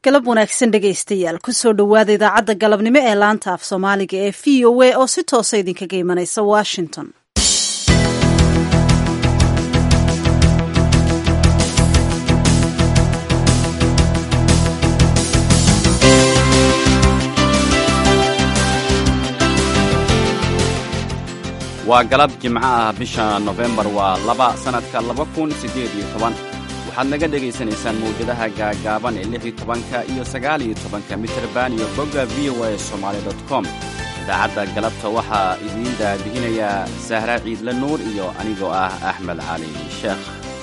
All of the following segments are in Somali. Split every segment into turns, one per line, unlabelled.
galab wanaagsan dhegaystayaal kusoo dhowaada idaacadda galabnimo ee laanta af soomaaliga ee v o a oo si toosa idinkaga imanaysa washington
waa galab jimco ah bisha nofembar waa laba sannadka laba kun siddeed iyo toban waxaad naga dhegaysanaysaan mawjadaha gaagaaban ee lix iyo tobanka iyo sagaal iyo tobanka mitrban iyo bogga v o a somaali dot com idaacadda galabta waxaa idiin daabihinayaa sahra ciidle nuur iyo anigoo ah axmed cali sheekh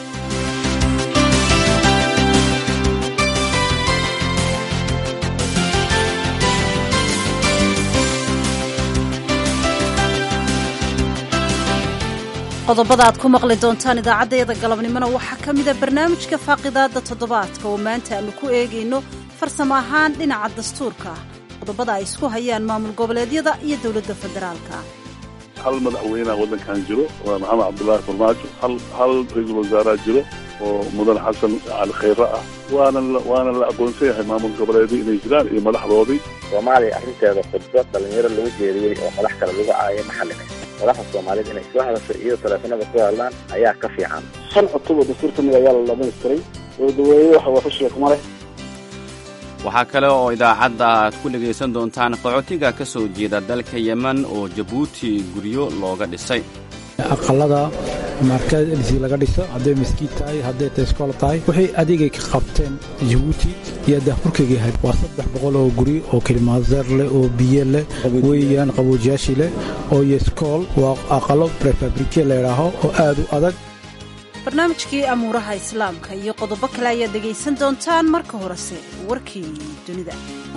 qodobada aad ku maqli doontaan idaacaddayada galabnimona waxaa ka mida barnaamijka faaqidaadda toddobaadka oo maanta aanu ku eegayno farsamo ahaan dhinaca dastuurka ah qodobada ay isku hayaan maamul goboleedyada iyo dowladda federaalka
hal madaxweyneha waddankan jiro waa maxamed cabdullaahi farmaajo hal hal ra-iisul wasaareha jiro oo mudan xasan cali khayre ah waana waana la aqoonsan yahay maamul goboleedyo inay jiraan iyo madaxdoodii
soomaaliya arrinteeda khudbo dhalinyaro lagu jeediyey oo madax kale lagu caayay ma xallinay madaxda soomaaliyed inay soo hadasho iyo taleefanada ku hadlaan ayaa ka fiican
shan cutub oo dastuur ka mid ayaa la dhamaystiray dowladaweyne waxa wafashiga kuma leh
waxaa kale oo idaacadda aad ku dhegaysan doontaan qaxootiga ka soo jeeda dalka yemen oo jabuuti guryo looga dhisay
aqalada markadisi laga dhiso hadday maskiid tahay hadday tayskool tahay waxay adeegay ka qabteen jabuuti iyo daahfurkayga ahayd waa saddex boqol oo guri oo kilimaanseer leh oo biyo leh weeyaan qaboojiyaashii leh oo yeskool waa aqalo prefabrike layidhaaho oo aad u adag
barnaamijkii amuuraha islaamka iyo qodobo kale ayaad dhegaysan doontaan marka horese warkii dunida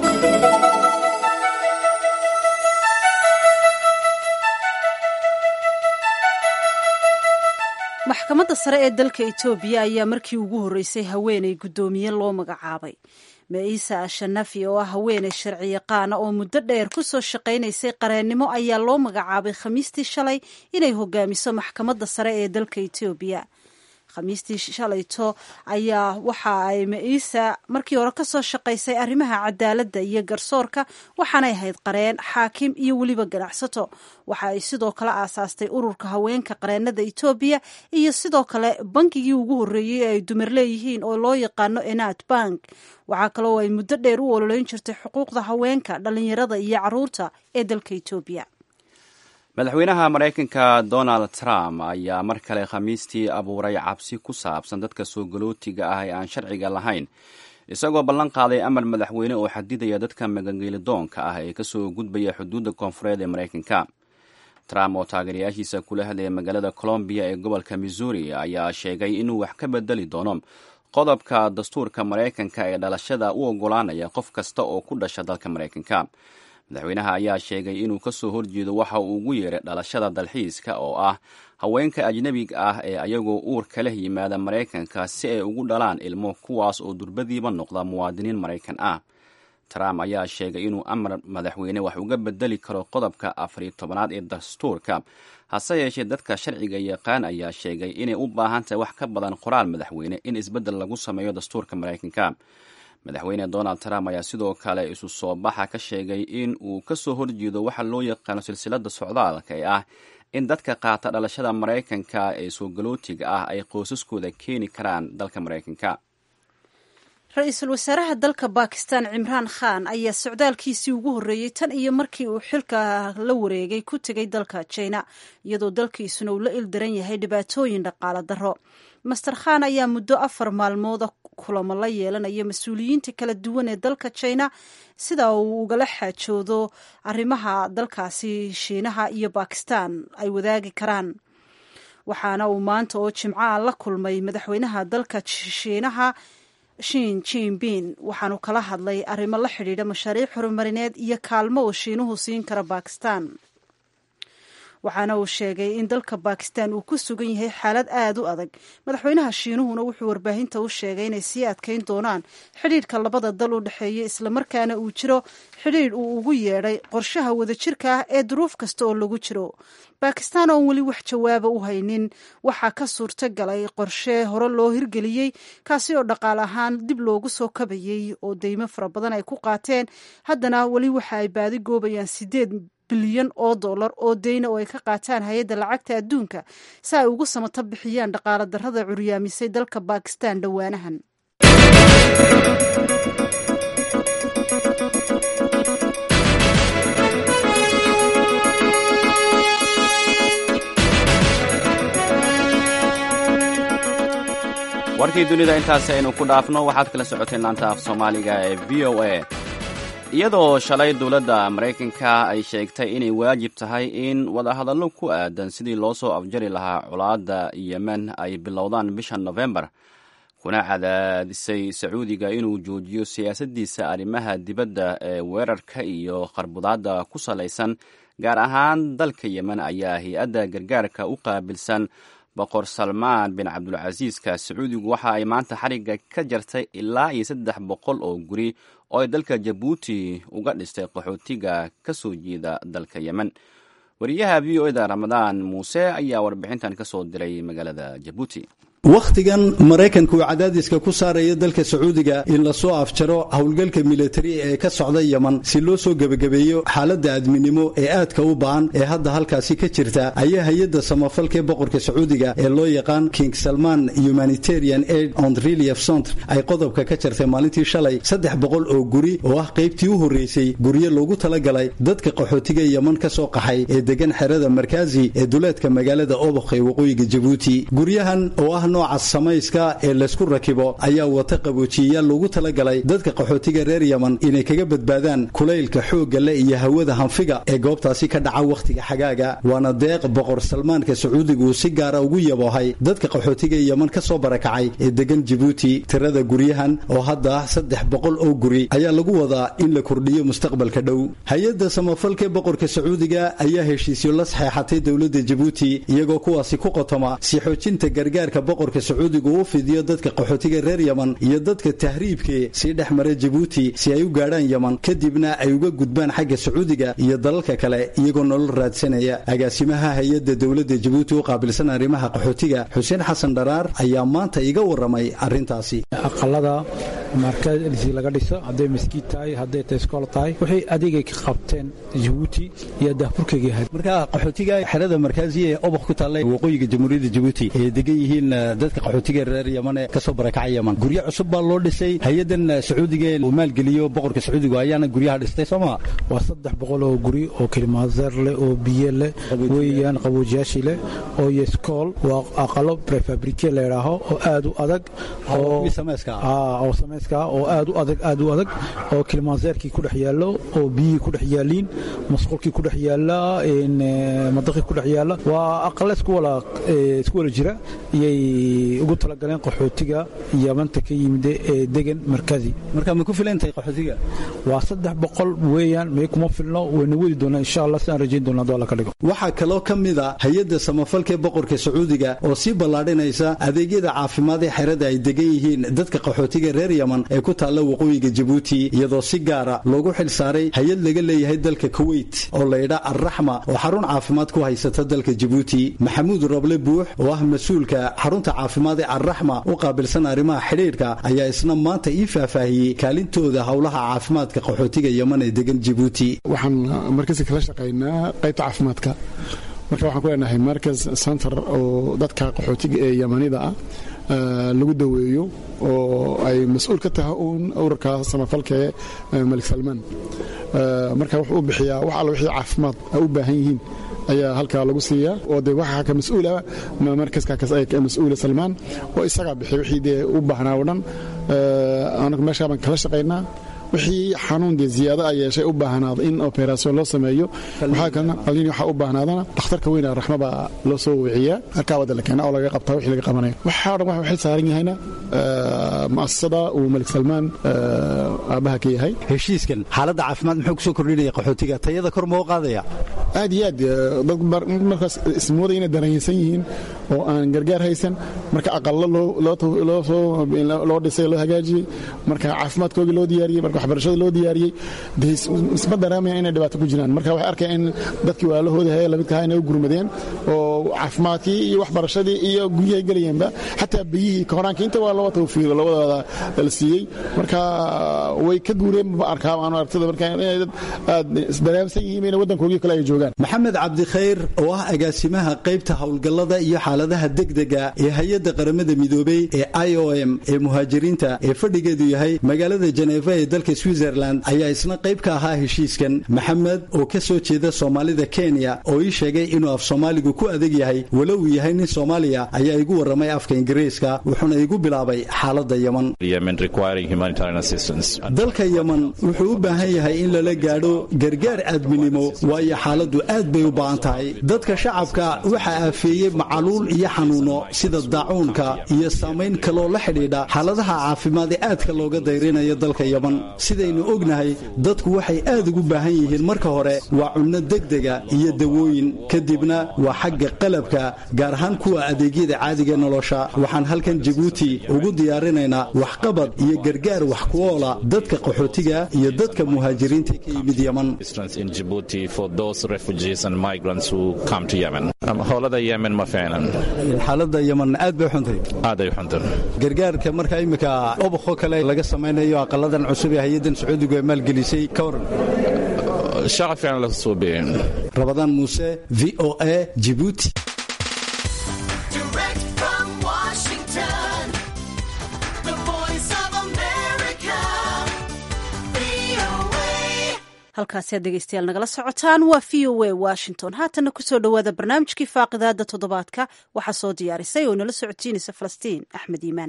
maxkamadda sare ee dalka etoobiya ayaa markii ugu horreysay haweenay guddoomiye loo magacaabay maisa ashanafi oo ah haweenay sharci yaqaana oo muddo dheer ku soo shaqaynaysay qareennimo ayaa loo magacaabay khamiistii shalay inay hogaamiso maxkamadda sare ee dalka etoobiya khamiistii shalayto ayaa waxa ay maisa markii hore kasoo shaqaysay arrimaha cadaaladda iyo garsoorka waxaanay ahayd qareen xaakim iyo weliba ganacsato waxa ay sidoo kale aasaastay ururka haweenka qareennada etoobiya iyo sidoo kale bankigii ugu horreeyey ee ay dumar leeyihiin oo loo yaqaano enat bank waxaa kaloo ay muddo dheer u ololeyn jirtay xuquuqda haweenka dhallinyarada iyo caruurta ee dalka etoobiya
madaxweynaha maraykanka donald trump ayaa mar kale khamiistii abuuray cabsi ku saabsan dadka soo galootiga ah ee aan sharciga lahayn isagoo ballan qaaday amar madaxweyne oo xadidaya dadka magangeelidoonka ah ee kasoo gudbaya xuduudda koonfureed ee maraykanka trump oo taageerayaashiisa kula hadlaya magaalada colombiya ee gobolka missouri ayaa sheegay inuu wax ka bedeli doono qodobka dastuurka maraykanka ee dhalashada u oggolaanaya qof kasta oo ku dhasha dalka maraykanka madaxweynaha ayaa sheegay inuu ka soo horjeedo waxa uu ugu yeeray dhalashada dalxiiska oo ah haweenka ajnebiga ah ee ayagoo uurka leh yimaada maraykanka si ay ugu dhalaan ilmo kuwaas oo durbadiiba noqda muwaadiniin maraykan ah trump ayaa sheegay inuu amar madaxweyne wax uga bedeli karo qodobka afariyo tobanaad ee dastuurka hase yeeshee dadka sharciga yaqaan ayaa sheegay inay u baahan tahay wax ka badan qoraal madaxweyne in isbeddel lagu sameeyo dastuurka maraykanka madaxweyne donald trump ayaa sidoo kale isu soo baxa ka sheegay in uu ka soo horjeedo waxa loo yaqaano silsilada socdaalka ee ah in dadka qaata dhalashada maraykanka ee soo galootiga ah ay qoysaskooda keeni karaan dalka maraykanka
ra-iisul wasaaraha dalka bakistan cimraan khan ayaa socdaalkiisii ugu horreeyey tan iyo markii uu xilka la wareegay ku tegay dalka jina iyadoo dalkiisuna uu la ildaran yahay dhibaatooyin dhaqaalo darro master khan ayaa muddo afar maalmooda kulamo la yeelanaya mas-uuliyiinta kala duwan ee dalka jina sida uu ugala xaajoodo arrimaha dalkaasi shiinaha iyo bakistan ay wadaagi karaan waxaana uu maanta oo jimcaha la kulmay madaxweynaha dalka shiinaha shin jinbin waxaanu kala hadlay arrimo la xidhiidha mashaariic horumarineed iyo kaalmo uu shiinuhu siin kara bakistan waxaana uu sheegay in dalka bakistan uu ku sugan yahay xaalad aad u adag madaxweynaha shiinuhuna wuxuu warbaahinta u sheegay inay sii adkayn doonaan xidhiidhka labada dal u dhexeeya islamarkaana uu jiro xidhiidh uu ugu yeedhay qorshaha wadajirka ah ee duruuf kasta oo lagu jiro bakistan oon weli wax jawaaba u haynin waxaa ka suurto galay qorshe hore loo hirgeliyey kaasi oo dhaqaal ahaan dib loogu soo kabayey oo deymo fara badan ay ku qaateen haddana weli waxa ay baadi goobayaan sideed bilyan oo dollar oo deyna oo ay ka qaataan hay-adda lacagta adduunka si ay ugu samato bixiyaan dhaqaala darrada curyaamisay dalka bakistan dhowaanahan
warkii dunida intaasi aynu ku dhaafno waxaad kala socoteen laanta af soomaaliga ee v o a iyadoo shalay dowladda maraykanka ay sheegtay inay waajib tahay in wadahadallo ku aadan sidii loo soo afjari lahaa colaadda yemen ay bilowdaan bisha nofembar kuna cadaadisay sacuudiga inuu joojiyo siyaasaddiisa arrimaha dibadda ee weerarka iyo qarbudaadda ku salaysan gaar ahaan dalka yemen ayaa hay-adda gargaarka u qaabilsan boqor salmaan bin cabdulcasiiska sacuudigu waxa ay maanta xarigga ka jartay ilaa iyo saddex boqol oo guri oo ay dalka jabuuti uga dhistay qaxootiga ka soo jeeda dalka yemen wariyaha v o eda ramadaan muuse ayaa warbixintan ka soo diray magaalada jabuuti
wakhtigan maraykanka uu cadaadiska ku saaraya dalka sacuudiga in lasoo afjaro howlgalka militari ee ka socda yeman si loo soo gebagabeeyo xaaladda aadminimo ee aadka u ba'an ee hadda halkaasi ka jirta ayaa hay-adda samafalka ee boqorka sacuudiga ee loo yaqaan king salman humanitarian aid on relief centre ay qodobka ka jartay maalintii shalay saddex boqol oo guri oo ah qaybtii u horreysay guryo loogu talagalay dadka qaxootiga yeman ka soo qaxay ee degan xerada markaazi ee duleedka magaalada obokh ee waqooyiga jabuuti guryahan oo ah nooca samayska ee laysku rakibo ayaa wata qaboojiyayaal loogu talagalay dadka qaxootiga reer yeman inay kaga badbaadaan kulaylka xoogga le iyo hawada hanfiga ee goobtaasi ka dhaca wakhtiga xagaaga waana deeq boqor salmaanka sacuudiga uu si gaara ugu yaboohay dadka qaxootiga yeman ka soo barakacay ee degan jabuuti tirada guryahan oo hadda saddex boqol oo guri ayaa lagu wadaa in la kordhiyo mustaqbalka dhow hay-adda samafalka boqorka sacuudiga ayaa heshiisyo la saxeexatay dowladda jabuuti iyagoo kuwaasi ku qotoma si xoojinta gargaarka boqorka sacuudiga uu fidiyo dadka qaxootiga reer yeman iyo dadka tahriibkee sii dhex mara jabuuti si ay u gaadhaan yeman kadibna ay uga gudbaan xagga sacuudiga iyo dalalka kale iyagoo nolol raadsanaya agaasimaha hay-adda dowladda jabuuti u qaabilsan arrimaha qaxootiga xuseen xasan dharaar ayaa maanta iga warramay arrintaasi
aqalada markadisi laga dhiso hadday maskiid tahay hadday tayskool tahay waxay adigay ka qabteen jabuuti iyo daahfurkayga ahayd
marka qaxootiga xerada markaaziya ee obok ku taalla waqooyiga jamhuuriyadda jabuuti ay degan yihiin dadka qaxootiga reer yeman ee kasoo barakacay yeman guryo cusub baa loo dhisay hay-adan sacuudiga uu maalgeliyo boqorka sacuudiga ayaana guryaha dhistay soo maa
waa saddex boqol oo guri oo kilimaaseer leh oo biyo leh weeyaan qaboojiyaashii leh oo yeskool waa aqalo prefabrike layidhaaho oo aad u adag oo samayska oo aad u adag aad u adag oo kilimaaseerkii ku dhex yaallo oo biyihii ku dhex yaaliin masquulkii ku dhex yaalla madaqii ku dhex yaalla waa aqale isku wala isku wala jira iyay ugu talagaleen qaxootiga yamanta ka yimid ee degan markazi
marka ma ku filantahay qaxootiga
waa saddex boqol weeyaan may kuma filno wayna wadi doonaa insha allah si aan rajayn doona haduu alla ka dhigo
waxaa kaloo ka mid a hay-adda samafalka ee boqorka sacuudiga oo sii ballaadhinaysa adeegyada caafimaad ee xerada ay degan yihiin dadka qaxootiga reer yeman ee ku taalla waqooyiga jabuuti iyadoo si gaara loogu xil saaray hay-ad laga leeyahay dalka kuweyt oo laydha alraxma oo xarun caafimaad ku haysata dalka jabuuti maxamuud roble buux oo ah mas-uulka xarunta caafimaad ee alraxma u qaabilsan arrimaha xidhiidhka ayaa isna maanta ii faahfaahiyey kaalintooda howlaha caafimaadka qaxootiga yeman ee degan jabuuti
waxaan markasi kala shaqaynaa qaybta caafimaadka marka waxaan ku leenahay markas center oo dadka qaxootiga ee yamanida ah lagu daweeyo oo ay mas-uul ka tahay uun ururka samafalka ee malik salmaan marka wuxuu u bixiyaa wax alla wixii caafimaad ay u baahan yihiin ayaa halkaa lagu siiyaa oo de waxaa ka mas-uula markaska mas-uula salmaan oo isagaa bixiya wixii dee u baahnaa o dhan anagu meeshaa baan kala shaqaynaa wixii xanuun dee ziyaado a yeeshay u baahnaado in operasion loo sameeyo waxaa kalena qalliin waxaa u baahnaadana dhakhtarka weyna raxma baa loo soo wiciyaa halkaa wadda la keena oo laga qabtaa wixii laga qabanayo waxaa o dhan waxa xil saaran yahayna mu'asasada uu malik salmaan aabbaha ka yahay
heshiiskan xaaladda caafimaad muxuu kusoo kordhinaya qaxootiga tayada kor moo qaadaya
aad iyo aad dad markaas ismooda inay dareensan yihiin oo aan gargaar haysan marka aqallo loo dhisay loo hagaajiyey marka caafimaadkoogii loo diyaariyey marka waxbarashada loo diyaariyey de isma dareemayan inay dhibaato ku jiraan marka waxay arkaya in dadkii walaalahooda hee lamidka ahaa inay u gurmadeen oo caafimaadkii iyo waxbarashadii iyo guryahay gelayeenba xataa biyihii koraanka inta waa laba tawfiiq labadooda la siiyey marka way ka guureen ma arkaa aan aragtada marka inay dad aad isdareemsan yihiin in waddankoogii kale ay joogaan
maxamed cabdikhayr oo ah agaasimaha qaybta howlgallada iyo xaaladaha degdega ee hay-adda qaramada midoobey ee i o m ee muhaajiriinta ee fadhigeedu yahay magaalada jeneeva ee dalka switzerland ayaa isna qayb ka ahaa heshiiskan maxamed oo ka soo jeeda soomaalida kenya oo ii sheegay inuu af soomaaligu ku adeg yahay walo uu yahay nin soomaaliya ayaa igu warramay afka ingiriiska wuxuuna igu bilaabay xaaladda yeman dalka yeman wuxuu u baahan yahay in lala gaadho gargaar aadminimo waayo xaaladdu aad bay u ba'an tahay dadka shacabka waxaa aafeeyey macaluul iyo xanuuno sida daacuunka iyo saamayn kaloo la xidhiidha xaaladaha caafimaad ee aadka looga dayrinayo dalka yeman sidaynu ognahay dadku waxay aad ugu baahan yihiin marka hore waa cunno degdega iyo dawooyin kadibna waa xagga qalabka gaar ahaan kuwa adeegyada caadiga nolosha waxaan halkan jabuuti ugu diyaarinaynaa waxqabad iyo gargaar wax ku oola dadka qaxootiga iyo dadka muhaajiriinta ka yimid yeman xaalada yeman aad bay xuntay gargaarka marka imika obakoo kale laga samaynayo aqaladan cusub ee hay-adan sacuudigu ee maalgelisay ka waran rabadaan muuse v o a jibuuti
halkaasi aad dhegeystayaal nagala socotaan waa v o a washington haatana kusoo dhowaada barnaamijkii faaqidaada toddobaadka waxaa soo diyaarisay oo nala socodsiinaysa falastiin axmed iimaan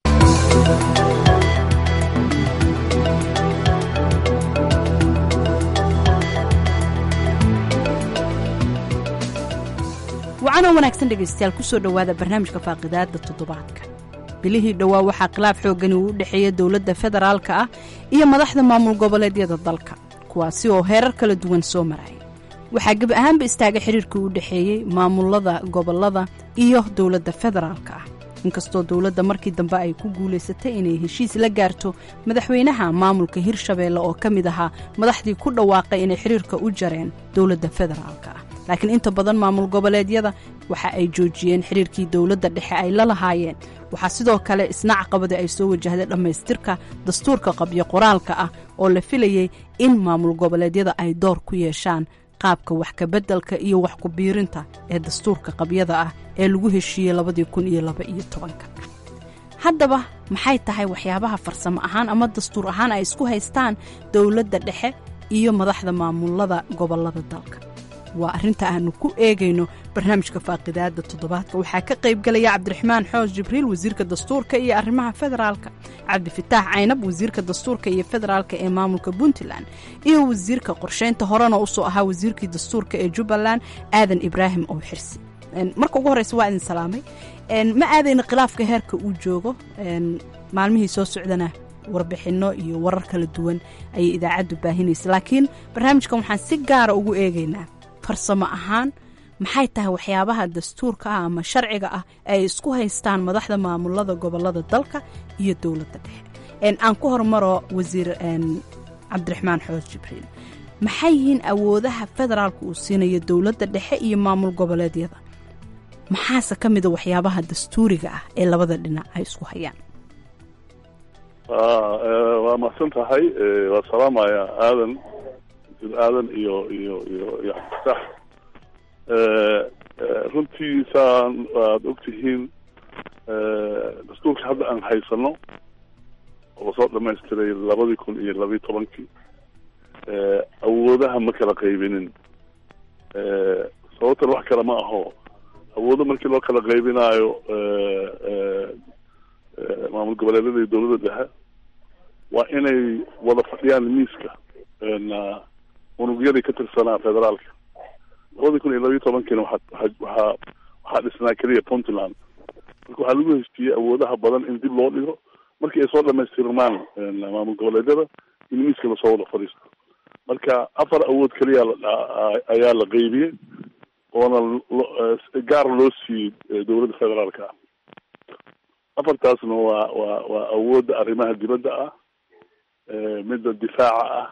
wacana wanaagsan dhegeystayaal kusoo dhowaada barnaamijka faaqidaada toddobaadka bilihii dhowaa waxaa khilaaf xoogani uu u dhexeeya dowladda federaalka ah iyo madaxda maamul goboleedyada dalka kuwaasi oo heerar kala duwan soo maraya waxaa geb ahaanba istaaga xiriirkii u dhexeeyey maamulada gobolada iyo dowladda federaalka ah inkastoo dowladda markii dambe ay ku guulaysatay inay heshiis la gaarto madaxweynaha maamulka hirshabeelle oo ka mid ahaa madaxdii ku dhawaaqay inay xiriirka u jareen dowladda federaalka ah laakiin inta badan maamul goboleedyada waxa ay joojiyeen xiriirkii dowladda dhexe ay la lahaayeen waxaa sidoo kale isna caqabadii ay soo wajahday dhammaystirka dastuurka qabyo qoraalka ah oo la filayey in maamul goboleedyada ay door ku yeeshaan qaabka wax kabeddelka iyo wax ku-biirinta ee dastuurka qabyada ah ee lagu heshiiyey labadii kun iyo laba iyo tobanka haddaba maxay tahay waxyaabaha farsamo ahaan ama dastuur ahaan ay isku haystaan dowladda dhexe iyo madaxda maamulada gobollada dalka waa arrinta aanu ku eegayno barnaamijka faaqidaada toddobaadka waxaa ka qaybgalaya cabdiraxmaan xoos jibriil wasiirka dastuurka iyo arrimaha federaalka cabdifitaax caynab wasiirka dastuurka iyo federaalka ee maamulka puntland iyo wasiirka qorsheynta horena usoo ahaa wasiirkii dastuurka ee jubbaland aadan ibraahim oo xirsi marka ugu horreysa waa idin salaamay ma aadayna khilaafka heerka uu joogo maalmihii soo socdana warbixinno iyo warar kala duwan ayay idaacaddu baahinaysa laakiin barnaamijkan waxaan si gaara ugu eegaynaa farsamo ahaan maxay tahay waxyaabaha dastuurka ah ama sharciga ah ay isku haystaan madaxda maamulada gobolada dalka iyo dowladda dhexe aan ku hormaro wasiir cabdiraxmaan xoos jibriil maxay yihiin awoodaha federaalka uu siinayo dowladda dhexe iyo maamul goboleedyada maxaase ka mida waxyaabaha dastuuriga ah ee labada dhinac ay isku hayaan
waa mahadsan tahay waa salaamaya aadan aadan iyo iyo iyo iyo xasax runtii saan waad ogtihiin dastuurka hadda aan haysano oo lasoo dhamaystiray labadii kun iyo labiyi tobankii awoodaha ma kala qaybinin sababtan wax kale ma aho awoodo markii loo kala qaybinaayo maamul goboleedyada iyo dowladda dhexe waa inay wada fadhiyaan miiska unugyadii ka tirsanaa federaalka labadii kun iyo labayo tobankiina waxaa waxaa waxaa dhisnaa keliya puntland marka waxaa lagu heshiiyey awoodaha badan in dib loo dhigo markii ay soo dhamaystirmaan maamul goboleedyada in miiska lasoo wada fadhiisto marka afar awood keliya ayaa la qeybiyey oona gaar loo siiyey dowladda federaalka ah afartaasna waa waa waa awoodda arrimaha dibadda ah midda difaaca ah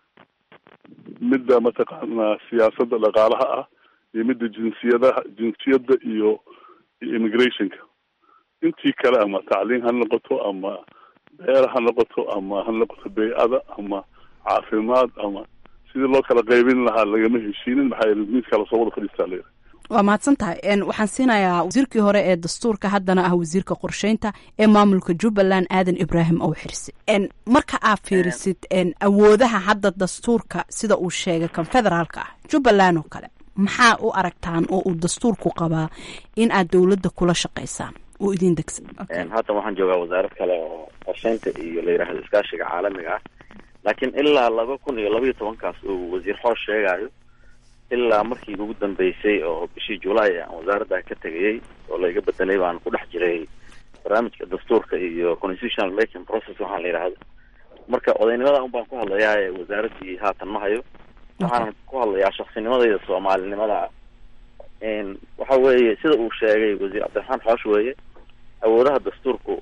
midda mataqaanaa siyaasadda dhaqaalaha ah iyo midda jinsiyadaha jinsiyadda iyo iyo immigrationka intii kale ama tacliin ha noqoto ama beer ha noqoto ama ha noqoto bey-ada ama caafimaad ama sidii loo kala qaybin lahaa lagama heshiinin maxaa yeele miiska lasoo wada fadhiistaa leeyahay
waa mahadsan tahay waxaan siinayaa wasiirkii hore ee dastuurka haddana ah wasiirka qorsheynta ee maamulka jubbaland aadan ibraahim ow xirsi marka aad fiirisid awoodaha hadda dastuurka sida uu sheegay kan federaalka ah jubbaland oo kale maxaa u aragtaan oo uu dastuurku qabaa in aad dowladda kula shaqaysaan oo idin degsan
hadda waxaan joogaa wasaarad kale oo qorsheynta iyo la yidhaahdo iskaashiga caalamiga ah laakiin ilaa laba kun iyo labaiyo tobankaas uu wasiir xoosh sheegayo ilaa markii ugu dambeysay oo bishii julaay aan wasaaradda ka tegayay oo layga bedelay baan ku dhex jiray barnaamijka dastuurka iyo constitutional making process waxaan la yidhaahdo marka odaynimada un baan ku hadlayaa wasaaraddii haatan ma hayo waxaanan ku hadlayaa shaksinimadayda soomaalinimada waxa weeye sida uu sheegay wasiir cabdiraxmaan xoosh weeye awoodaha dastuurku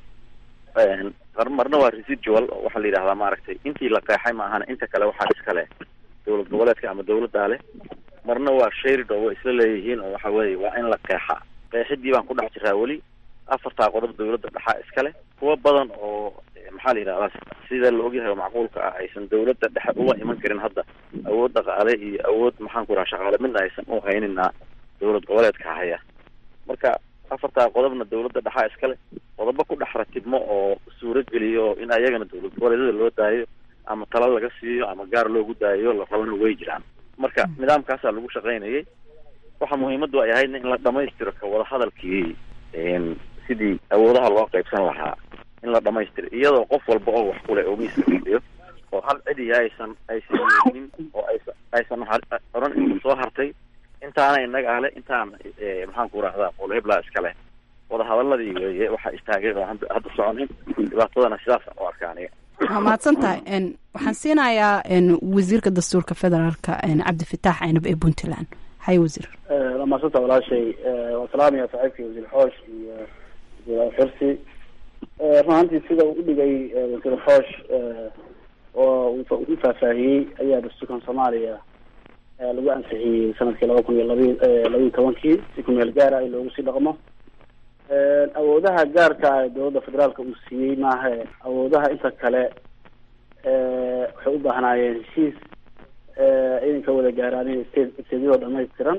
marna waa residual oo waxaa la yidhahdaa maaragtay intii la qeexay maahana inta kale waxaa iskale dowlad goboleedka ama dowladdaa leh marna waa sharid oo way isla leeyihiin oo waxa weeye waa in la qeexa qeexidii baan ku dhex jiraa weli afartaa qodob dowladda dhexaa iskale kuwa badan oo maxaa la yidhahdaa sida la ogyahay oo macquulka ah aysan dowladda dhexe uga iman karin hadda awood dhaqaale iyo awood maxaan ku yidhaha shaqaale midna aysan u haynina dowlad goboleedka haya marka afartaa qodobna dowladda dhexaa iskale qodobo ku dhex ratibmo oo suuro geliyo in ayagana dowlad goboleedyada loo daayo ama talo laga siiyo ama gaar loogu daayo la rabana way jiraan marka nidaamkaasaa lagu shaqaynayay waxa muhiimaddu ay ahaydna in la dhamaystiro ka wada hadalkii sidii awoodaha loo qaybsan lahaa in la dhamaystiro iyadoo qof walba oo wax kule oo miiska fadhiyo oo hal cidiya aysan aysan yeelin oo aysan aysan oran inta soo hartay intaana inaga ahle intaan maxaan ku rahdaa qolheblaa iskale wadahadaladii weeye waxaa istaagay oo hadda soconin dhibaatadana sidaasaan u arka aniga
waa mahadsan tahay waxaan siinayaa wasiirka dastuurka federaalka cabdifitaax aynab ee puntland hay wasiir
waa mahadsanta walaashay waan salaamaya saaxiibkii wasiir xoosh iyo wasiir xirsi run ahaantii sida uu udhigay wasiir xoosh oo u faahfaahiyey ayaa dastuurkan soomaaliya lagu ansixiyey sanadkii laba kun iyo labi labiiyo tobankii si ku meel gaara in loogu sii dhaqmo awoodaha gaarka ah dowladda federaalka uu siiyey maaha awoodaha inta kale waxay u baahnaayeen heshiis inay ka wada gaaraan state stateyadoo dhamaystiran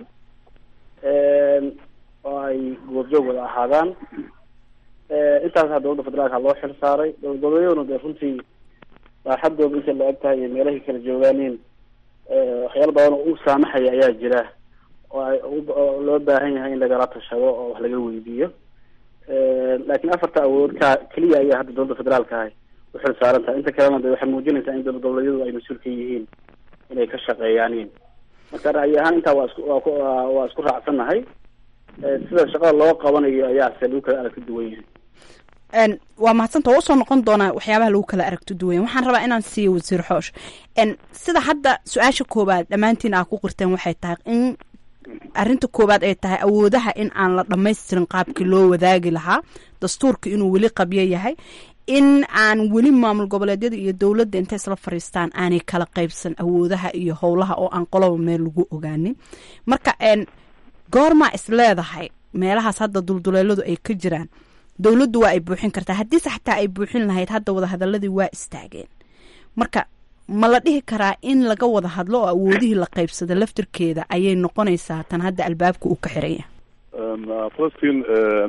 oo ay goobjoog wada ahaadaan intaasa dowladda federaalka loo xil saaray dowlad goboleedyaduna dee runtii baaxadooda intay la eg tahay iyo meelahay kala joogaaneen waxyaala badan oo u saamaxaya ayaa jira oo ay oo loo baahan yahay in lagala tashado oo wax laga weydiiyo laakiin afarta awood ka keliya ayaa hadda dowladda federaalka ahay u xil saaran tahay inta kalena de waxay muujinaysaa in dowlad goboleedyadu ay mas-uul ka yihiin inay ka shaqeeyaanin marka ra'yi ahaan intaa waa isku waa waa isku raacsannahay sida shaqada loo qabanayo ayaase lagu kala aragti duwan yahay
waa mahadsanta waa usoo noqon doonaa waxyaabaha lagu kala aragto duwanya waxaan rabaa inaan siiyo wasiir xoosh sida hadda su-aasha koowaad dhammaantiin aa ku qirteen waxay tahay in arrinta koowaad ay tahay awoodaha in aan la dhammaystirin qaabkii loo wadaagi lahaa dastuurka inuu weli qabyo yahay in aan weli maamul goboleedyada iyo dowladda intay isla fariistaan aanay kala qaybsan awoodaha iyo howlaha oo aan qoloba meel lagu ogaanin marka goormaa is leedahay meelahaas hadda dulduleeladu ay ka jiraan dowladdu waa ay buuxin kartaa haddiise xataa ay buuxin lahayd hadda wadahadaladii waa istaageen marka ma la dhihi karaa in laga wada hadlo oo awoodihii la qaybsada laftirkeeda ayay noqonaysaa tan hadda albaabka uu ka xiran yahay
falastiin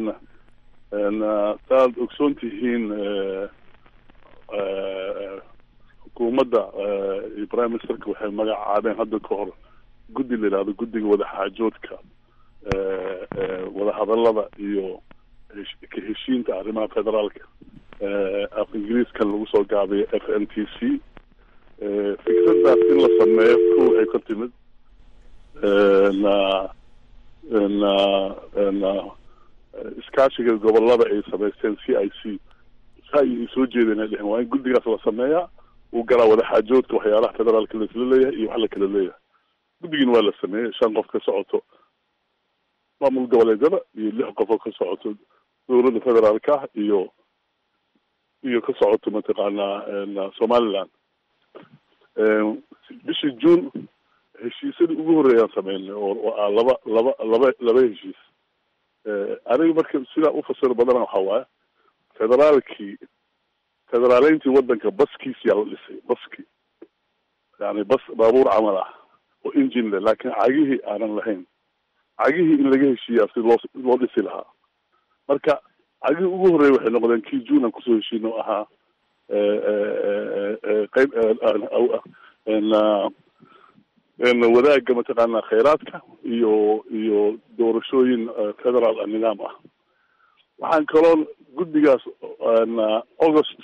saaad ogsoon tihiin xukuumadda iyo prime ministerka waxay magacaabeen hadda ka hor guddi la yidhahdo guddiga wadaxaajoodka wadahadalada iyo ka heshiinta arrimaha federaalka af ingiriiskan lagu soo gaabiyo f n t c fikradaas in la sameeyo ko ay ka timid na na na iskaashiga gobolada ay samaysteen c i c sa ay soo jeedeen ay dheheen waa in guddigaas la sameeyaa uu galaa wadaxaajoodka waxyaalaha federaalka laisla leeyahay iyo wax la kala leeyahay guddigiina waa la sameeyey shan qof ka socoto maamul goboleedyada iyo lix qof oo ka socoto dowladda federaalka ah iyo iyo ka socoto mataqaanaa somaliland bishii june heshiisyadii ugu horreeyaan sameynay oo ah laba laba laba laba heshiis aniga marka sidaa ufasiro badana waxaa waaye federaalkii federaaleyntii waddanka baskiisiyaa la dhisay baski yani bas baabuur camal ah oo engine leh laakiin cagihii aanan lahayn cagihii in laga heshiiyaa si loo loo dhisi lahaa marka cagihii ugu horreeya waxay noqdeen kii june aan kusoo heshiino o ahaa qeyb wadaagga mataqaana khayraadka iyo iyo doorashooyin federaal nidaam ah waxaan kaloo guddigaas august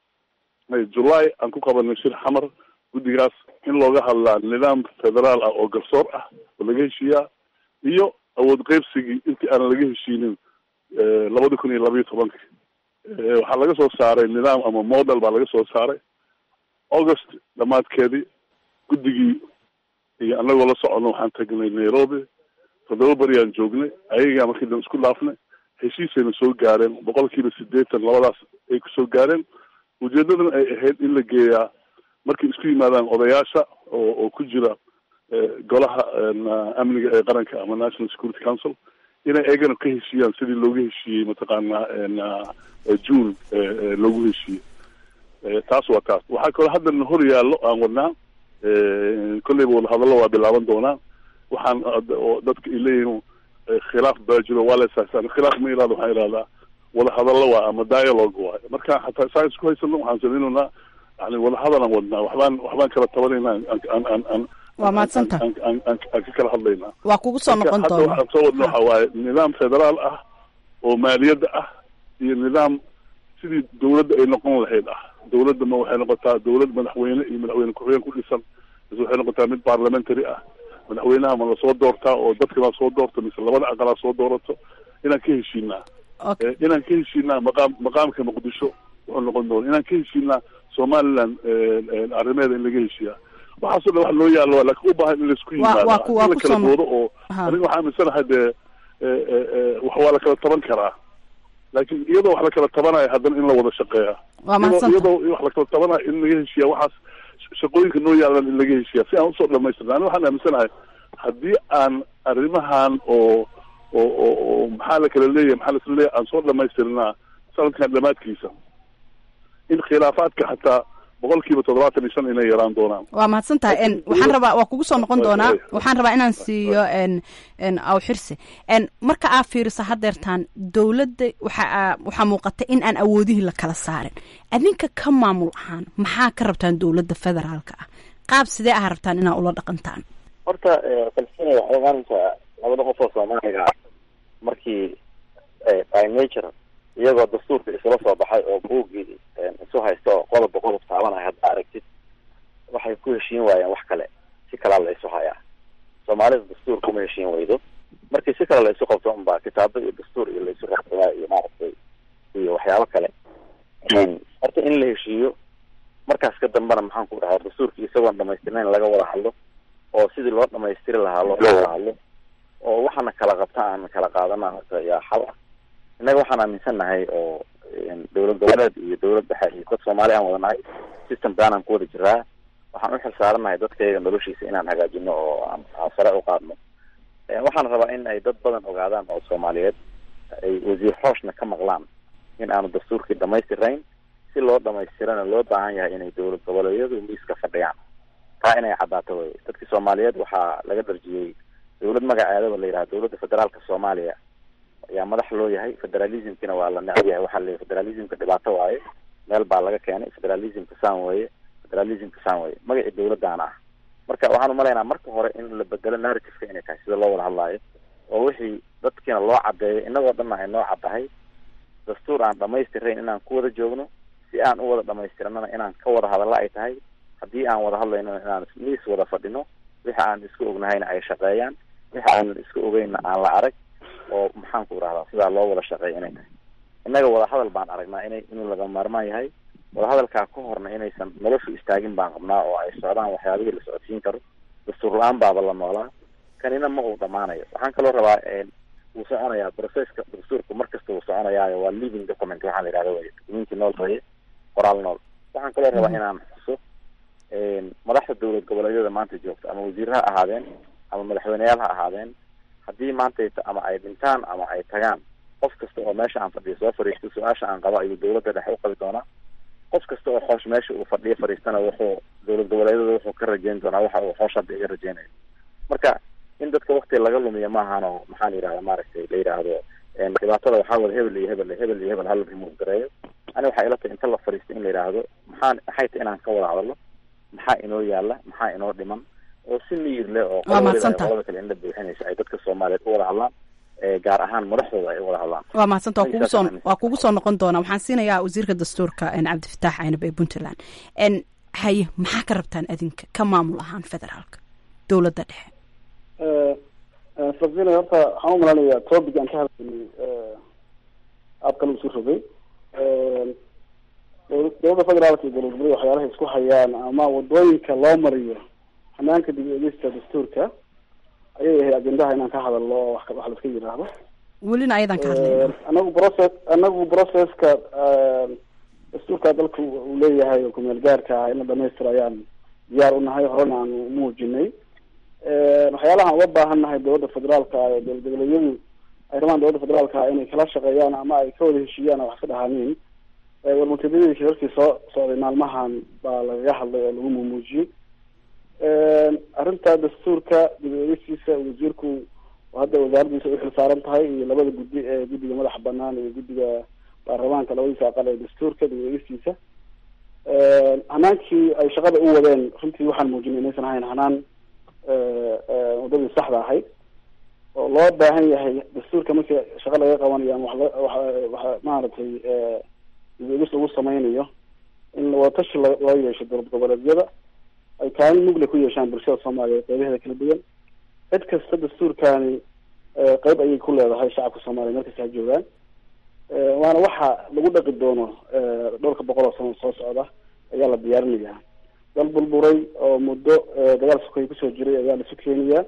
july aan ku qabanay shir xamar guddigaas in looga hadlaa nidaam federaal ah oo garsoor ah oo laga heshiiyaa iyo awood qeybsigii intii aanan laga heshiinin labada kun iyo labayo tobanka waxaa laga soo saaray nidaam ama model baa laga soo saaray august dhamaadkeedii guddigii iyo anagoo la socono waxaan tagnay nairobi toddoba beriaan joognay ayagaa markii dan isku dhaafnay heshiisayna soo gaareen boqol kiiba sideetan labadaas ay kusoo gaareen ujeedadan ay ahayd in la geeyaa markay isku yimaadaan odayaasha oo oo ku jira golaha amniga ee qaranka ama national security council inay eegana ka heshiiyaan sidii looga heshiiyey mataqaanaa june loogu heshiiyey taas waa taas waxaa kaloo haddana hor yaallo aan wadnaa kolleyba wadahadallo waa bilaaban doonaa waxaan dadka ay leeyihin khilaaf baa jiro waa la isaasaan khilaaf ma irahdo waxaan irahdaa wadahadallo waa ama dialogue waayo marka xataa saa isku haysano waxaan samaynaynaa yani wadahadalaan wadnaa waxbaan waxbaan kala tabanaynaa aan aan aan
waa mahadsanta
aan ka kala hadlaynaa
waa kugu soo noqon
hadda
doona
waxaan soo wadna waxa waaye nidaam federaal ah oo maaliyadda ah iyo nidaam sidii dawladda ay noqon lahayd ah dawladda ma waxay noqotaa dawlad madaxweyne iyo madaxweyne ku-xigeen ku dhisan mise waxay noqotaa mid parliamentary ah madaxweynaha ma lasoo doortaa oo dadka baa soo doorta mise labada aqalaa soo doorato inaan ka heshiinaa
Okay.
inaan ka heshiinaa maqaam maqaamka muqdisho wuxuu noqon doona inaan ka heshiinaa somaliland arrimeeda in laga heshiiyaa waxaasoo dhan wax loo yaalo waa laakiin u baahan in laisku
Waa-
yimaado
waa ku- waa
in la
ku
kala
soo-
boodo oo
Ha.
aniga waxaa aaminsanahay dee wax waa la kala taban karaa laakiin iyadoo wax la kala tabanayo haddana in la wada shaqeeya
waa
iyadoo
mahadsanta
iyadoo wax la kala tabanayo in laga heshiiya waxaas sh- shaqooyinka noo yaalan in laga heshiiya si aan usoo dhamaystirna ani waxaan aaminsanahay haddii aan arrimahan oo oo oo oo maxaa la kala leeyahay maxaa la isla leeyahay aan soo dhamaystirnaa sanadkan dhamaadkiisa in khilaafaadka xataa boqol kiiba toddobaatan iyo shan inay yaraan doonaan
waa mahadsantahay n waxaan rabaa waa kugu soo noqon doonaa
Way-
waxaan rabaa inaan siiyo n n aw xirse n marka aa fiiriso hadeertaan dowladda waxa aa- waxaa muuqata in aan awoodihii la kala saarin adinka ka maamul ahaan maxaa ka rabtaan dowladda federaalka ah qaab sidee ah rabtaan inaa ula dhaqantaan
horta palestina waxay ogaanaysaa labada qof oo soomaaliga ah markii by nature iyagoo dastuurka isula soo baxay oo buuggii isu haysta oo qodobba qodob taabanaya hadda aragtid waxay ku heshiin waayeen wax kale si kalaa la isu hayaa soomaalida dastuur kuma heshiin weydo markii si kale la isu qabto unbaa kitaabo iyo dastuur iyo la isu raacsadaa iyo maaragtay iyo waxyaabo kale horta in la heshiiyo markaas ka dambana maxaan ku dhahaa dastuurkii isagoon dhamaystirnayn laga wada hadlo oo sidii loo dhamaystiri lahaa loo wada hadlo oo waxaana kala qabta aan kala qaadana horta yaa xal ah innaga waxaan aaminsannahay oo dowlad goboleed iyo dowlad dhexe iyo dad soomaali aan wadanahay system baanaan ku wada jiraa waxaan u xil saaranahay dadkayga noloshiisa inaan hagaajino oo aan aan sare u qaadno waxaan rabaa in ay dad badan ogaadaan oo soomaaliyeed ay wasiir xooshna ka maqlaan in aanu dastuurkii dhamaystirayn si loo dhamaystirana loo baahan yahay inay dowlad goboleedyadu miiska fadhiyaan taa inay caddaato wey dadkii soomaaliyeed waxaa laga darjiyey dowlad magaceedaba la yidhaha dowladda federaalka soomaaliya ayaa madax loo yahay federalismkina waa la necab yahay waxaa la federalismka dhibaato waaye meel baa laga keenay federalismka saan weeye federalismka saan weeye magacii dowladdaana ah marka waxaan umalaynaa marka hore in la bedelo narrativeka inay tahay sida loo wada hadlaayo oo wixii dadkiina loo cadeeyo inagoo dhanna ay noo caddahay dastuur aan dhamaystirayn inaan ku wada joogno si aan u wada dhamaystiranana inaan ka wada hadalla ay tahay haddii aan wada hadlayno inaan miis wada fadhino wixi aan isku ognahayna ay shaqeeyaan wixi aanan isku ogeynna aan la arag oo maxaan ku irahdaa sidaa loo wada shaqeeya inay tahay innaga wadahadal baan aragnaa inay inuu laga maarmaan yahay wadahadalkaa ka horna inaysan noloshu istaagin baan qabnaa oo ay socdaan waxyaabihii la socodsiin karo dastuur la-aan baaba la noolaa kanina ma uu dhamaanayo waxaan kaloo rabaa wuu soconayaa processka dastuurku mar kasta wuu soconayaayo waa living document waxaa la yidhahda wey documentii nool weye qoraal nool waxaan kaloo rabaa inaan xuso madaxda dowlad goboleedyada maanta joogta ama wasiir ha ahaadeen ama madaxweyneyaal ha ahaadeen haddii maanta ama ay dhintaan ama ay tagaan qof kasta oo meesha aan fadhiyo soo fadhiisto su-aasha aan qabo ayuu dowladda dhexe uqabi doonaa qof kasta oo xoosh meesha uu fadhiyo fadhiistana wuxuu dowlad goboleedyada wuxuu ka rajeyn doonaa waxa uu xoosh hadda iga rajeynayo marka in dadka wakti laga lumiyo maahanoo maxaa la yidhahda maaragtay la yidhaahdo dhibaatada waxaa wada hebel iyo hebel hebel iyo hebel hala remove gareeyo ani waxay ila tahay inta la fadhiisto in la yidhaahdo maxaa maxay tahay inaan ka wada hadalno maxaa inoo yaala maxaa inoo dhiman oo si miyir leh oo qolada kale in la buuxinayso ay dadka soomaaliyeed u wada hadlaan gaar ahaan madaxdooda ay u wada hadlaan
waa mahadsanta waa kugu soo waa kugu soo noqon doonaa waxaan siinayaa wasiirka dastuurka cabdifataax caynab ee puntland haye maxaa ka rabtaan adinka ka maamul ahaan federaalka dowladda dhexe
sabina horta waxaan u malanaya topic aan ka hadlaynay aabkan isu rogay dowladda federaalka iyo dowlad goboleed waxyaalaha isku hayaan ama wadooyinka loo mariyo hanaanka dib eegista dastuurka ayay ahayd ajendaha inaan ka hadalno oo wax wax laiska yidhaahdo
welina ayadan ka hadlayna
anagu process anagu processka dastuurka dalka uu leeyahay oo kumeel gaarka ah in la dhamaystiro ayaan diyaar u nahay horena aan umuujinay waxyaalahaan uga baahan nahay dowladda federaalka ah ee dowlad goboleedyadu ay rabaan dowladda federaalka ah inay kala shaqeeyaan ama ay ka wada heshiiyaan oo wax ka dhahaaniin warmutadadii shirarkii soo socday maalmahan baa lagaga hadlay oo lagu mumuujiyey arrinta dastuurka dib eegistiisa wasiirku hadda wasaaraddiisa u xil saaran tahay iyo labada guddi ee guddiga madaxa banaan iyo guddiga baarlamaanka labadiisa aqal ee dastuurka dib eegistiisa hanaankii ay shaqada u wadeen runtii waxaan muujinay inaysan ahayn hanaan wadadii saxda ahayd oo loo baahan yahay dastuurka markii shaqa laga qabanayo ama wax maaragtay dib eegis lagu sameynayo in wadatashi loo yeesho dowlad goboleedyada ay kaalin mugle ku yeeshaan bulshada soomaaliyeed qeybaheeda kala duwan cid kasta dastuurkaani qeyb ayay ku leedahay shacabka soomaliya meel kasta ha joogaan waana waxa lagu dhaqi doono dhowrka boqol oo sano soo socda ayaa la diyaarinayaa dal burburay oo muddo dagaal sokoy kusoo jiray ayaa laisu keenayaa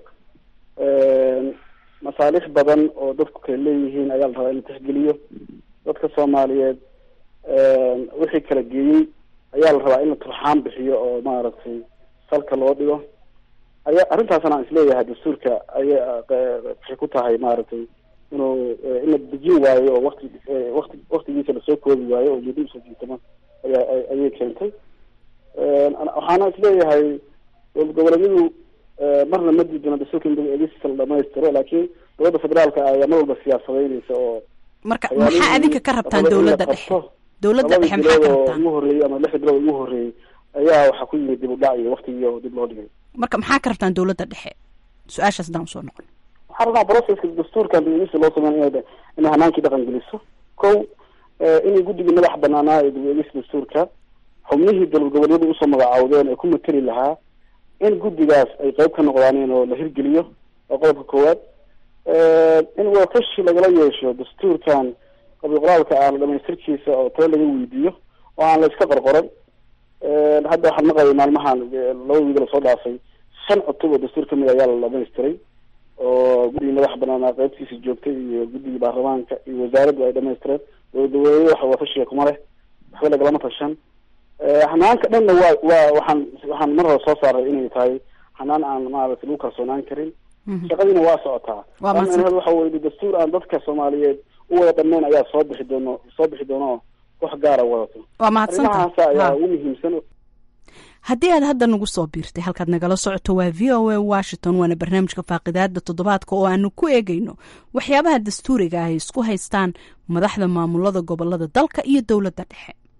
masaalix badan oo dadku kale leeyihiin ayaa la rabaa in la tixgeliyo dadka soomaaliyeed wixii kala geeyey ayaa la rabaa in la turxaan bixiyo oo maaragtay salka loo dhigo aya arrintaasna aan isleeyahay dastuurka aya waxay ku tahay maaragtay inuu in la dejin waayo oo wakti wakti waktigiisa lasoo koobi waayo oo muddo usoo jiitama ayaa ayay keentay waxaana isleeyahay dowlad goboleedyadu marna ma diidana dastuurka in eegista la dhamaystiro laakiin dowladda federaalka ayaa mar walba siyaasadeynaysa oo
marka maxaa adinka ka rabtaan dowladda dhexe dowladda dhexe maxaa ka rabtaan
ugu horreeyey ama lixda bilood ugu horreeyey ayaa waxaa ku yimid dib u dhac iyo waktigii dib loo dhigay
marka maxaa ka rabtaan dowladda dhexe su-aashaas haddaan usoo noqon
waxaan rabnaa processka dastuurkan dib loo sameyn inay inay hanaankii dhaqan geliso kow inay guddigii madaxa banaanaa ee dib eegista dastuurka xubnihii dowlad goboleedyadu usoo magacaawdeen ee ku mateli lahaa in guddigaas ay qeyb ka noqdaaneen oo la hirgeliyo oo qodobka koowaad in wadatashi lagala yeesho dastuurkan qabi qoraalka ah la dhamaystirkiisa oo talo laga weydiiyo oo aan la iska qorqoran hadda waxaan maqlayay maalmahan laba wiig lasoo dhaafay shan cutub oo dastuur kamid ayaa la dhamaystiray oo guddigii madaxa banaanaa qeybtiisa joogtay iyo guddigii baarlamaanka iyo wasaaraddu ay dhamaystireen dowladaweyne waxa watashiga kuma leh waxba lagalama tashan hanaanka dhanna waa waa waxaan waxaan mar hore soo saaray inay tahay hanaan aan maaragtay lagu kalsoonaan karin shaqadiina waa socotaa waxa weye dastuur aan dadka soomaaliyeed u wada dhammeyn ayaa soo bixi doono soo bixi doona oo wax gaara wadato
waa mahadsantaha
arrimahaasa ayaa ugu muhiimsan
haddii aad hadda nagu soo biirtay halkaad nagala socoto waa v o a washington waana barnaamijka faaqidaada toddobaadka oo aanu ku eegayno waxyaabaha dastuuriga ah ay isku haystaan madaxda maamulada gobolada dalka iyo dowladda dhexe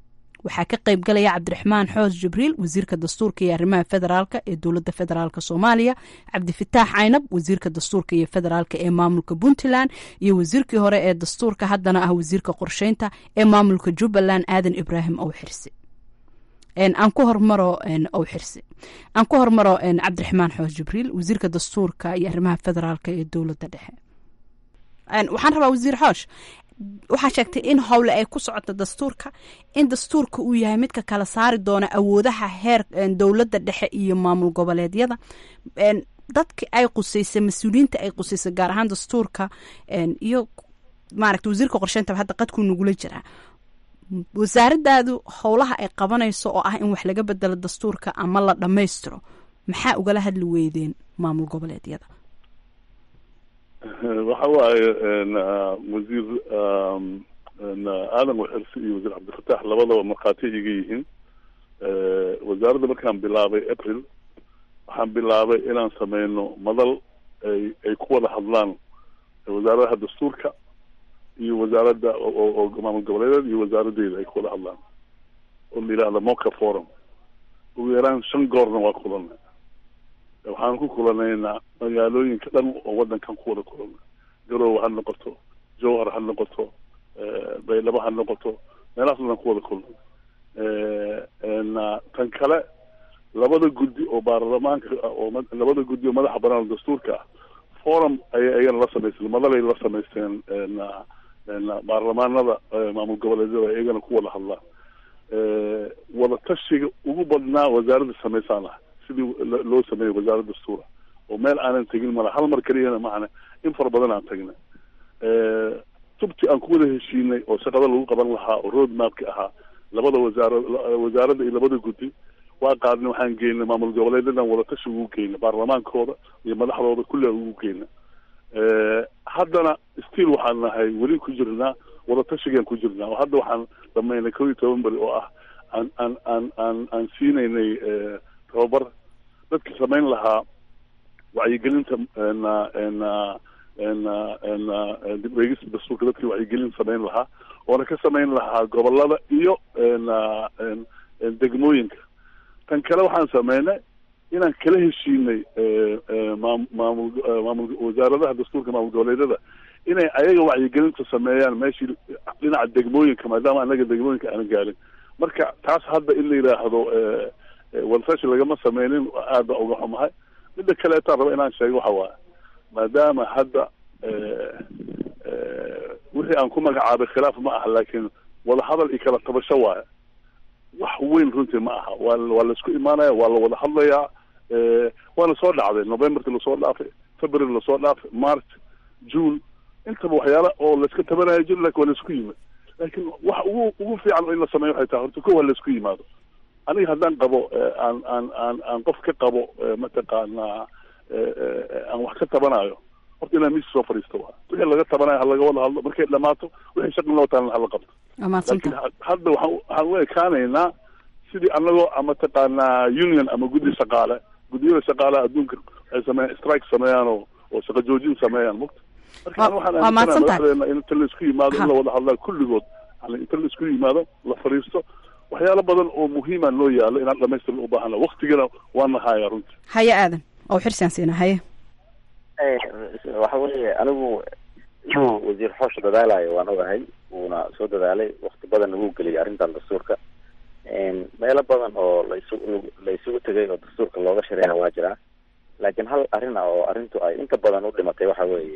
waxaa ka qayb galaya cabdiraxmaan xoos jibriil wasiirka dastuurka iyo arrimaha federaalka ee dowladda federaalk soomaaliya cabdifataax caynab wasiirka dastuurka iyo federaalka ee maamulka puntland iyo wasiirkii hore ee dastuurka haddana ah wasiirka qorsheynta ee maamulka jubbaland aadan ibraahim owxirsi aan ku hormaro owxirsi aan ku hormaro cabdiraxmaan xoos jibriil wasiirka dastuurka iyo arrimaha federaalka ee dowladda dhexe waxaan rabaa wasiir xoosh waxaa sheegtay in howle ay ku socoto dastuurka in dastuurka uu yahay midka kala saari doona awoodaha heer dowladda dhexe iyo maamul goboleedyada dadki ay quseysay mas-uuliyiinta ay quseysay gaar ahaan dastuurka iyo maaragta wasiirka qorsheynta hadda qadkuu nagula jiraa wasaaradaadu howlaha ay qabanayso oo ah in wax laga bedelo dastuurka ama la dhammaystiro maxaa ugala hadli weydeen maamul goboleedyada
waxa waaye wasiir aadan waxirsi iyo wasiir cabdifatax labadaba markhaati iga yihiin wasaaradda markaan bilaabay april waxaan bilaabay inaan sameyno madal ay ay ku wada hadlaan wasaaradaha dastuurka iyo wasaaradda oo maamul goboleedeed iyo wasaaradeyda ay ku wada hadlaan oo la yidhahda moca forum ugu yaraan shan goorna waa kulanay waxaan ku kulanaynaa magaalooyinka dhan oo wadankan ku wada kulana garowe ha noqoto jowhar ha noqoto baydhabo ha noqoto meelahaas dhan ku wada kulana tan kale labada guddi oo baarlamaanka oo labada guddi oo madaxa banaan dastuurka ah forum ayay ayagana la samaysteen madalay la samaysteen baarlamaanada maamul goboleedyada iyagana ku wada hadlaan wada tashiga ugu badnaa wasaaradda samaysaan ah sidii loo sameeyey wasaaradda dastuura oo meel aanan tegin mala hal mar keliyana macana in fara badan aan tagnay tubti aan ku wada heshiinay oo shaqada lagu qaban lahaa oo road mapki ahaa labada wasaara wasaaradda iyo labada guddi waa qaadnay waxaan geynay maamul goboleedyadan wada tashi ugu geynay baarlamaankooda iyo madaxdooda kulli aan ugu geynay haddana still waxaan nahay weli ku jirnaa wada tashigaan ku jirnaa oo hadda waxaan dhamaynay kow iyo toban beri oo ah aan aan aan aan aan siinaynay tababar dadki samayn lahaa wacyigelinta na na na na dib eegista dastuurka dadkii wacyigelin samayn lahaa oona ka samayn lahaa gobolada iyo na degmooyinka tan kale waxaan sameynay inaan kala heshiinay maam maamul maamul wasaaradaha dastuurka maamul goboleedyada inay ayaga wacyigelinta sameeyaan meeshii dhinaca degmooyinka maadaama anaga degmooyinka aanan gaarin marka taas hadda in la yidhaahdo wadasashi lagama sameynin aad baa uga xumahay midda kaleetaan raba inaan sheego waxa waaye maadaama hadda wixii aan ku magacaabay khilaaf ma aha laakiin wadahadal iyo kala tabasho waaye wax weyn runtii ma aha waa waa laisku imaanaya waa la wada hadlayaa waana soo dhacday novemberki lasoo dhaafay february lasoo dhaafay march june intaba waxyaala oo laiska tabanayo jir lakin waa laisku yimid laakiin wax ugu ugu fiican in la sameeyo waxay tahay horta ko waa laisku yimaado aniga haddaan qabo aan aan aan aan qof ka qabo mataqaanaa aan wax ka tabanayo horta inaan miiska soo fadhiisto waa wixii laga tabanayo ha laga wada hadlo markay dhamaato wixii shaqi loo taalan hala qabto laakiin hadda waxaan waxaan u ekaanaynaa sidii anagoo mataqaanaa union ama guddi shaqaale guddiyada shaqaalaha adduunka ay sameeyaan strike sameeyaan oo oo shaqo joojin sameeyaan mugta marka waxaan aaminsanaa madaxdeena in inta laisku yimaado in la wada hadlaa kulligood yani inta laisku yimaado la fadhiisto waxyaalo badan oo muhiima noo yaalo inaan dhamaystir u baahana waktigana waa nahaya runtii
haye aadan oo xirsaan siina haye
waxa weeye anigu inuu wasiir xoosh dadaalayo waan ogahay wuuna soo dadaalay wakti badan ugu geliyay arrintan dastuurka meelo badan oo laisu la isugu tegay oo dastuurka looga shareeya waa jiraa laakiin hal arrin ah oo arrintu ay inta badan u dhimatay waxa weeye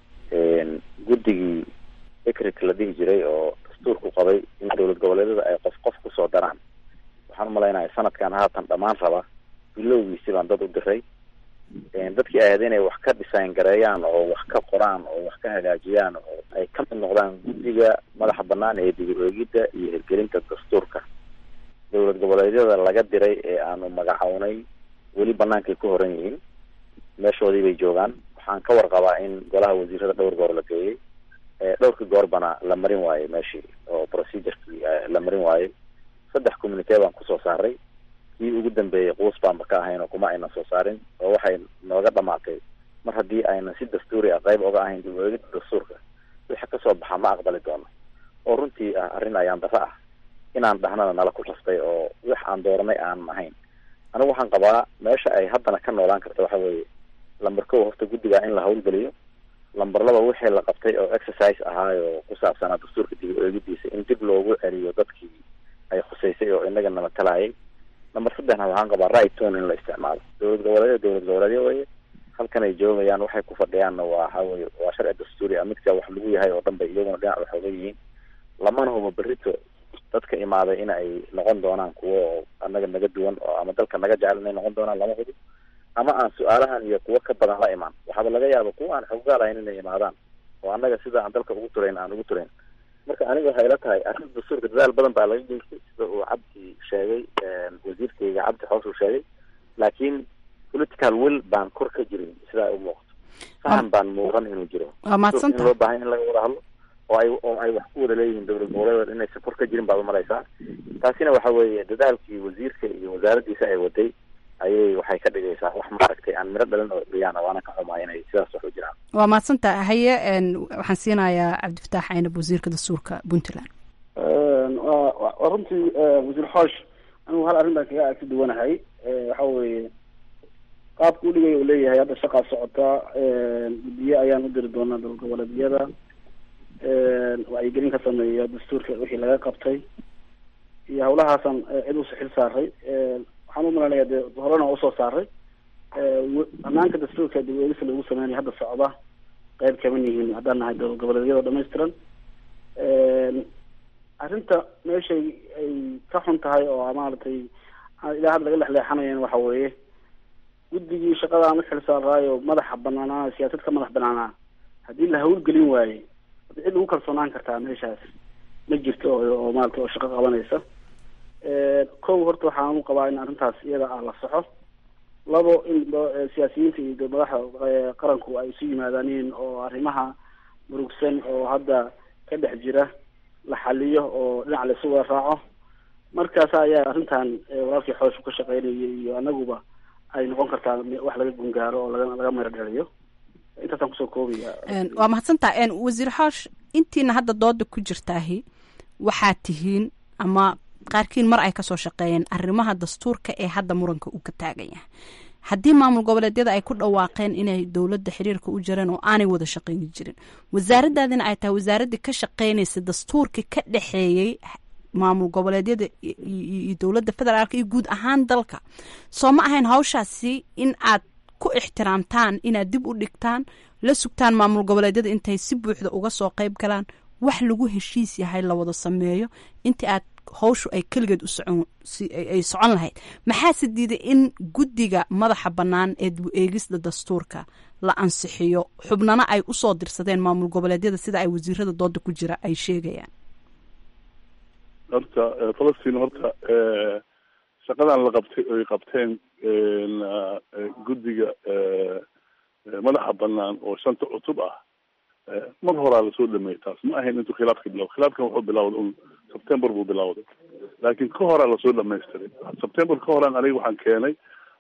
guddigii ecrik la dhihi jiray oo dastuurku qabay in dowlad goboleedyada ay qof qof kusoo daraan waxaan umalaynaya sanadkan haatan dhammaan raba bilowgiisi baan dad u diray dadkii ay ahayd inay wax ka design gareeyaan oo wax ka qoraan oo wax ka hagaajiyaan oo ay ka mid noqdaan guddiga madaxa banaan ee dib u eegidda iyo hirgelinta dastuurka dowlad goboleedyada laga diray ee aanu magacownay weli banaankay ku horan yihiin meeshoodii bay joogaan waxaan ka warqabaa in golaha wasiirada dhowr goor la geeyey dhowrkii goorbana la marin waayey meeshii oo procedurkii la marin waayey saddex communitee baan kusoo saaray kii ugu dambeeyey quus baanba ka ahayn oo kuma ayna soo saarin oo waxay nooga dhamaatay mar haddii aynan si dastuuri ah qayb oga ahayn dib u eegida dastuurka wixii kasoo baxa ma aqbali doono oo runtii ah arrin ayaan daro ah inaan dhahnana nala ku rastay oo wax aan dooranay aan ahayn anigu waxaan qabaa meesha ay haddana ka noolaan karta waxa weeye lamber kow horta guddiga in la hawlgeliyo lamber laba wixii la qabtay oo exercise ahaayo ku saabsanaa dastuurka dib u eegidiisa in dib loogu celiyo dadkii ay khuseysay oo inaga nala talayay lamber saddexna waxaan qabaa right tone in la isticmaalo dowlad goboleedyo dowlad goboleedyo weye halkan ay joogayaan waxay ku fadhiyaanna waa waxa weye waa sharci dastuuri ah midka wax lagu yahay oo dhan bay iyaguna dhinac waxooga yihiin lamana hubo berrito dadka imaaday in ay noqon doonaan kuwo oo annaga naga duwan oo ama dalka naga jecel inay noqon doonaan lama hubo ama aan su-aalahan iyo kuwo ka badan la imaan waxaaba laga yaaba kuwa aan xoggaal ahayn inay imaadaan oo annaga sida aan dalka ugu turayn aan ugu turayn marka aniga waxay ila tahay arrinta dastuurka dadaal badan baa laga geystay sida uu cabdi sheegay wasiirkayga cabdi xoos uu sheegay laakiin political will baan kor ka jirin sidaa ay u muuqato fahan baan muuqan inuu jiro
waa mahadsan
in loo baahan in laga wada hadlo oo ay oo ay wax ku wada leeyihiin dowlad goboleed inaysan kor ka jirin baad umalaysaa taasina waxa weeye dadaalkii wasiirka iyo wasaaraddiisa ay waday ayay waxay ka dhigaysaa wax maaragtay aan miro dhalin oo dhiyaana waana ka xumaa inay sidaas wax u jiraan
waa mahadsantaha haye waxaan siinayaa cabdifataax aynab wasiirka dastuurka puntland
waa runtii wasiir xoosh anigu hal arrin baan kaga agsi duwanahay waxa weeye qaabka u dhigay uu leeyahay hadda shaqaa socota guddiye ayaan u diri doonaa dowlad goboleedyada wacyigelin ka sameeya dastuurka wixii laga qabtay iyo hawlahaasaan cid usi xil saaray waxaan u malanaya dee horena waa usoo saaray banaanka dastuurka dib eegisa lagu sameynaya hadda socda qeyb kaman yihiin haddaan nahay dowlad goboleedyada dhamaystiran arrinta meeshay ay ka xun tahay oo maaragtay ilaa hadda laga lexleexanayan waxa weeye guddigii shaqada aan u xil saaraayo madaxa banaanaa siyaasad ka madax banaanaa haddii la hawlgelin waaye cid lagu kalsoonaan kartaa meeshaas ma jirto oo maarata oo shaqo qabanaysa kow horta waxaan u qabaa in arrintaas iyada ah la soxo labo in siyaasiyiinta iyo madaxda qaranku ay isu yimaadaaniin oo arrimaha murugsan oo hadda ka dhex jira la xaliyo oo dhinac la isu wada raaco markaas ayaa arrintan walaalkii xooshu ka shaqeynayay iyo anaguba ay noqon kartaa wax laga gungaaro oo laga laga mero dhaliyo intaasaan kusoo koobaya
waa mahadsantaha wasiir xoosh intiina hadda dooda ku jirtaahi waxaad tihiin ama qaarkiin mar ay kasoo shaqeeyeen arrimaha dastuurka ee hadda muranka uu ka taagan yahay haddii maamul goboleedyada ay ku dhawaaqeen inay dowladda xiriirka u jireen oo aanay wada shaqeyni jirin wasaaradaadina ay tahay wasaaraddii ka shaqeynaysa dastuurka ka dhexeeyey maamul goboleedyada iyo dowladda federaalka iyo guud ahaan dalka soo ma ahayn hawshaasi in aad ku ixtiraamtaan inaad dib u dhigtaan la sugtaan maamul goboleedyada intay si buuxda uga soo qeyb galaan wax lagu heshiis yahay la wada sameeyo intii aad hawshu ay keligeed u socon ay socon lahayd maxaase diiday in guddiga madaxa bannaan ee dib eegista dastuurka la ansixiyo xubnana ay usoo dirsadeen maamul goboleedyada sida ay wasiirada dooda ku jira ay sheegayaan
horta falastiin horta shaqadan la qabtay oy qabteen guddiga madaxa banaan oo shanta cutub ah mar horaa lasoo dhameeyey taas ma ahayn intuu khilaafka bilawda khilaafkan wuxuu bilawday un september buu bilawday laakiin ka horaa lasoo dhamaystiray september ka horaan aniga waxaan keenay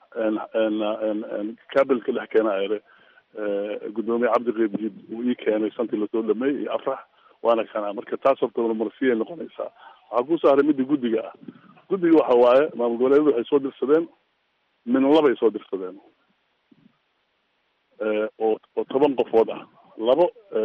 kabilka dhex keena ere gudoomiye cabdi qeybjiid uu ii keenay shantii lasoo dhameeyey iyo afrax waana kana marka taas horta marmarsiya noqonaysaa waxaa ku saaray midda guddiga ah guddiga waxa waaye maamul goboleedyadu waxay soo dirsadeen min labay soo dirsadeen oo oo toban qofood ah labo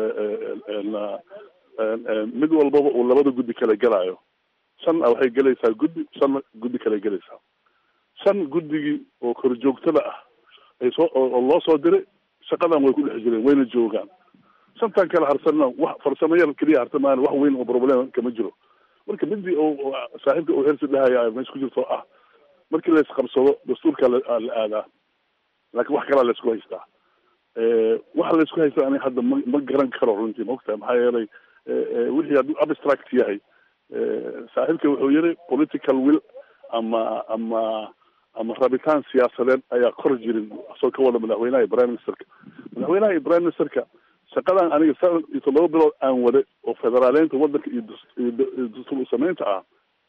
mid walbaba uu labada guddi kala gelaayo shanna waxay gelaysaa guddi shanna guddi kale gelaysaa shan guddigii oo korjoogtada ah ay soo oo loo soo diray shaqadan way ku dhex jireen wayna joogaan shantan kale harsanna wax farsamo yar keliya harsamaan wax weyn oo problem kama jiro marka midii oo saaxiibka uu hersi dhahaya meesha ku jirto ah markii la isqabsado dastuurka la aadaa laakiin wax kalaa la isku haystaa waxa la isku haysta aniga hadda ma ma garan karo runtii maogtahay maxaa yeelay wixii hadduu abstract yahay saaxiibka wuxuu yiri political will ama ama ama rabitaan siyaasadeed ayaa kor jirin asoo ka wada madaxweynaha iyo prime ministerka madaxweynaha iyo prime ministerka shaqadan aniga sana iyo toddoba bilood aan waday oo federaaleynta wadanka iyo dastuur samaynta ah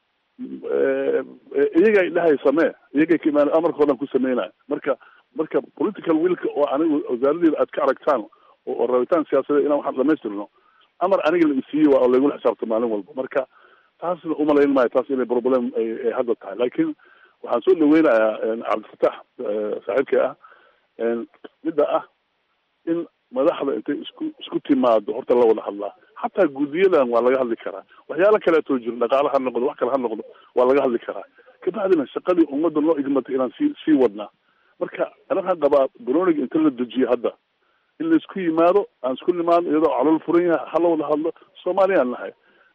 iyagay dhahay samee iyagay ka imaan amarka o dhan ku sameynaya marka marka political willka oo aniga wasaaradeeda aad ka aragtaan oo rabitaan siyaasadeed inaan waxaan dhamaystirno amar aniga la isiiyey waa oo laygula xisaabta maalin walba marka taasna umalayn maayo taas inay problem ay ay hadda tahay laakiin waxaan soo dhaweynayaa cabdifatax saaxiibkay ah midda ah in madaxda intay isku isku timaado horta la wada hadlaa xataa guddiyadan waa laga hadli karaa waxyaalo kaleetoo jiro dhaqaale ha noqdo wax kale ha noqdo waa laga hadli karaa kabacdina shaqadii ummadda loo igmatay inaan sii sii wadnaa marka anagaan qabaa baroniga inta la dejiyo hadda in laisku yimaado aan isku nimaadno iyadoo calool furan yahay ha la wada hadlo soomaaliyaan nahay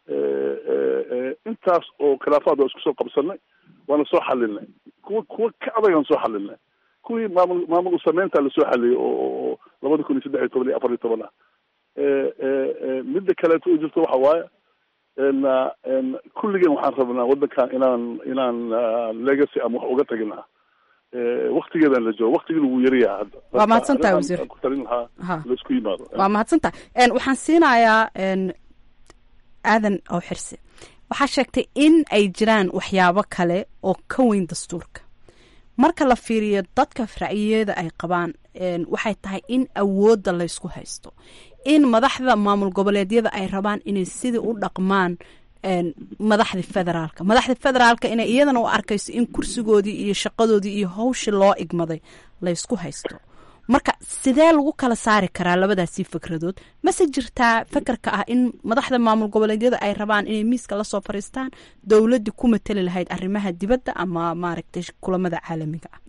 intaas oo khilaafaad waa isku soo qabsanay waana soo xalinay kuwa kuwa ka adagaan soo xalinay kuwii maamul maamul usameynta lasoo xaliyay oo labada kun iyo saddex iyo toban iyo afar iyo toban ah midda kaleeto u jirto waxa waaye kulligeen waxaan rabnaa waddankan inaan inaan legacy ama wax uga taginaa waktigeedan la joogo waktigiina wuu yaryaha hadda
waa mahadsantahay wasiir
ku talin lahaa
Ha.
laisku yimaado
waa mahadsantahay waxaan siinayaa n aadan oo xirse waxaa sheegtay in ay jiraan waxyaabo kale oo ka weyn dastuurka marka la fiiriyo dadka ra'yiyada ay qabaan n waxay tahay in awoodda laysku haysto in madaxda maamul goboleedyada ay rabaan inay sidii u dhaqmaan n madaxda federaalka madaxda federaalka inay iyadana u arkayso in kursigoodii iyo shaqadoodii iyo hawshii loo igmaday laysku haysto marka sidee lagu kala saari karaa labadaasii fikradood mase jirtaa fakarka ah in madaxda maamul goboleedyada ay rabaan inay miiska lasoo fariistaan dowladii ku matali lahayd arrimaha dibadda ama maaragtay kulamada caalamiga ah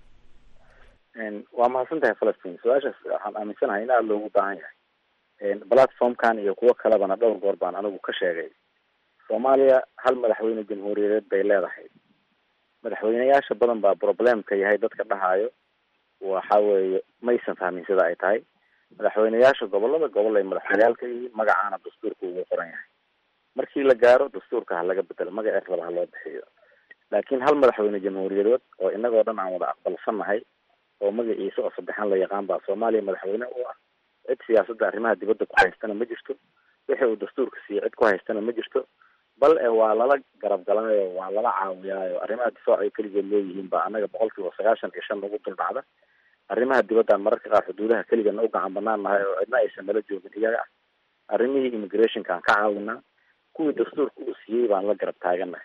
waa mahadsan tahay falastiin su-aashaas waxaan aaminsanahay in aada loogu baahan yahay platformkan iyo kuwo kalebana dhowr goor baan anigu ka sheegay soomaaliya hal madaxweyne jamhuuriyadeed bay leedahay madaxweyneyaasha badan baa problemka yahay dadka dhahayo waxa weeye maysan fahmin sida ay tahay madaxweyneyaasha gobolada gobol ay madaxweyneyaal ka yihiin magacaana dastuurka ugu qoran yahay markii la gaaro dastuurka ha laga bedelo magaceed raba ha loo bixiyo laakiin hal madaxweyne jamhuuriyadeed oo inagoo dhan aan wada aqbalsannahay oo magaciisa oo saddexan la yaqaan baa soomaaliya madaxweyne u ah cid siyaasadda arrimaha dibadda ku haystana ma jirto wixii uu dastuurka siiyey cid ku haystana ma jirto bal e waa lala garab galaayo waa lala caawiyaayo arrimaha difaac ay keligeed leeyihiin baa annaga boqol kiiba sagaashan iyo shan nagu dul dhacda arrimaha dibadda mararka qaar xuduudaha keligana u gacan banaan nahay oo cidna aysan nala joogin iyaga ah arrimihii immigrationka aan ka caawinaa kuwii dastuurka uu siiyey baan la garab taaganahay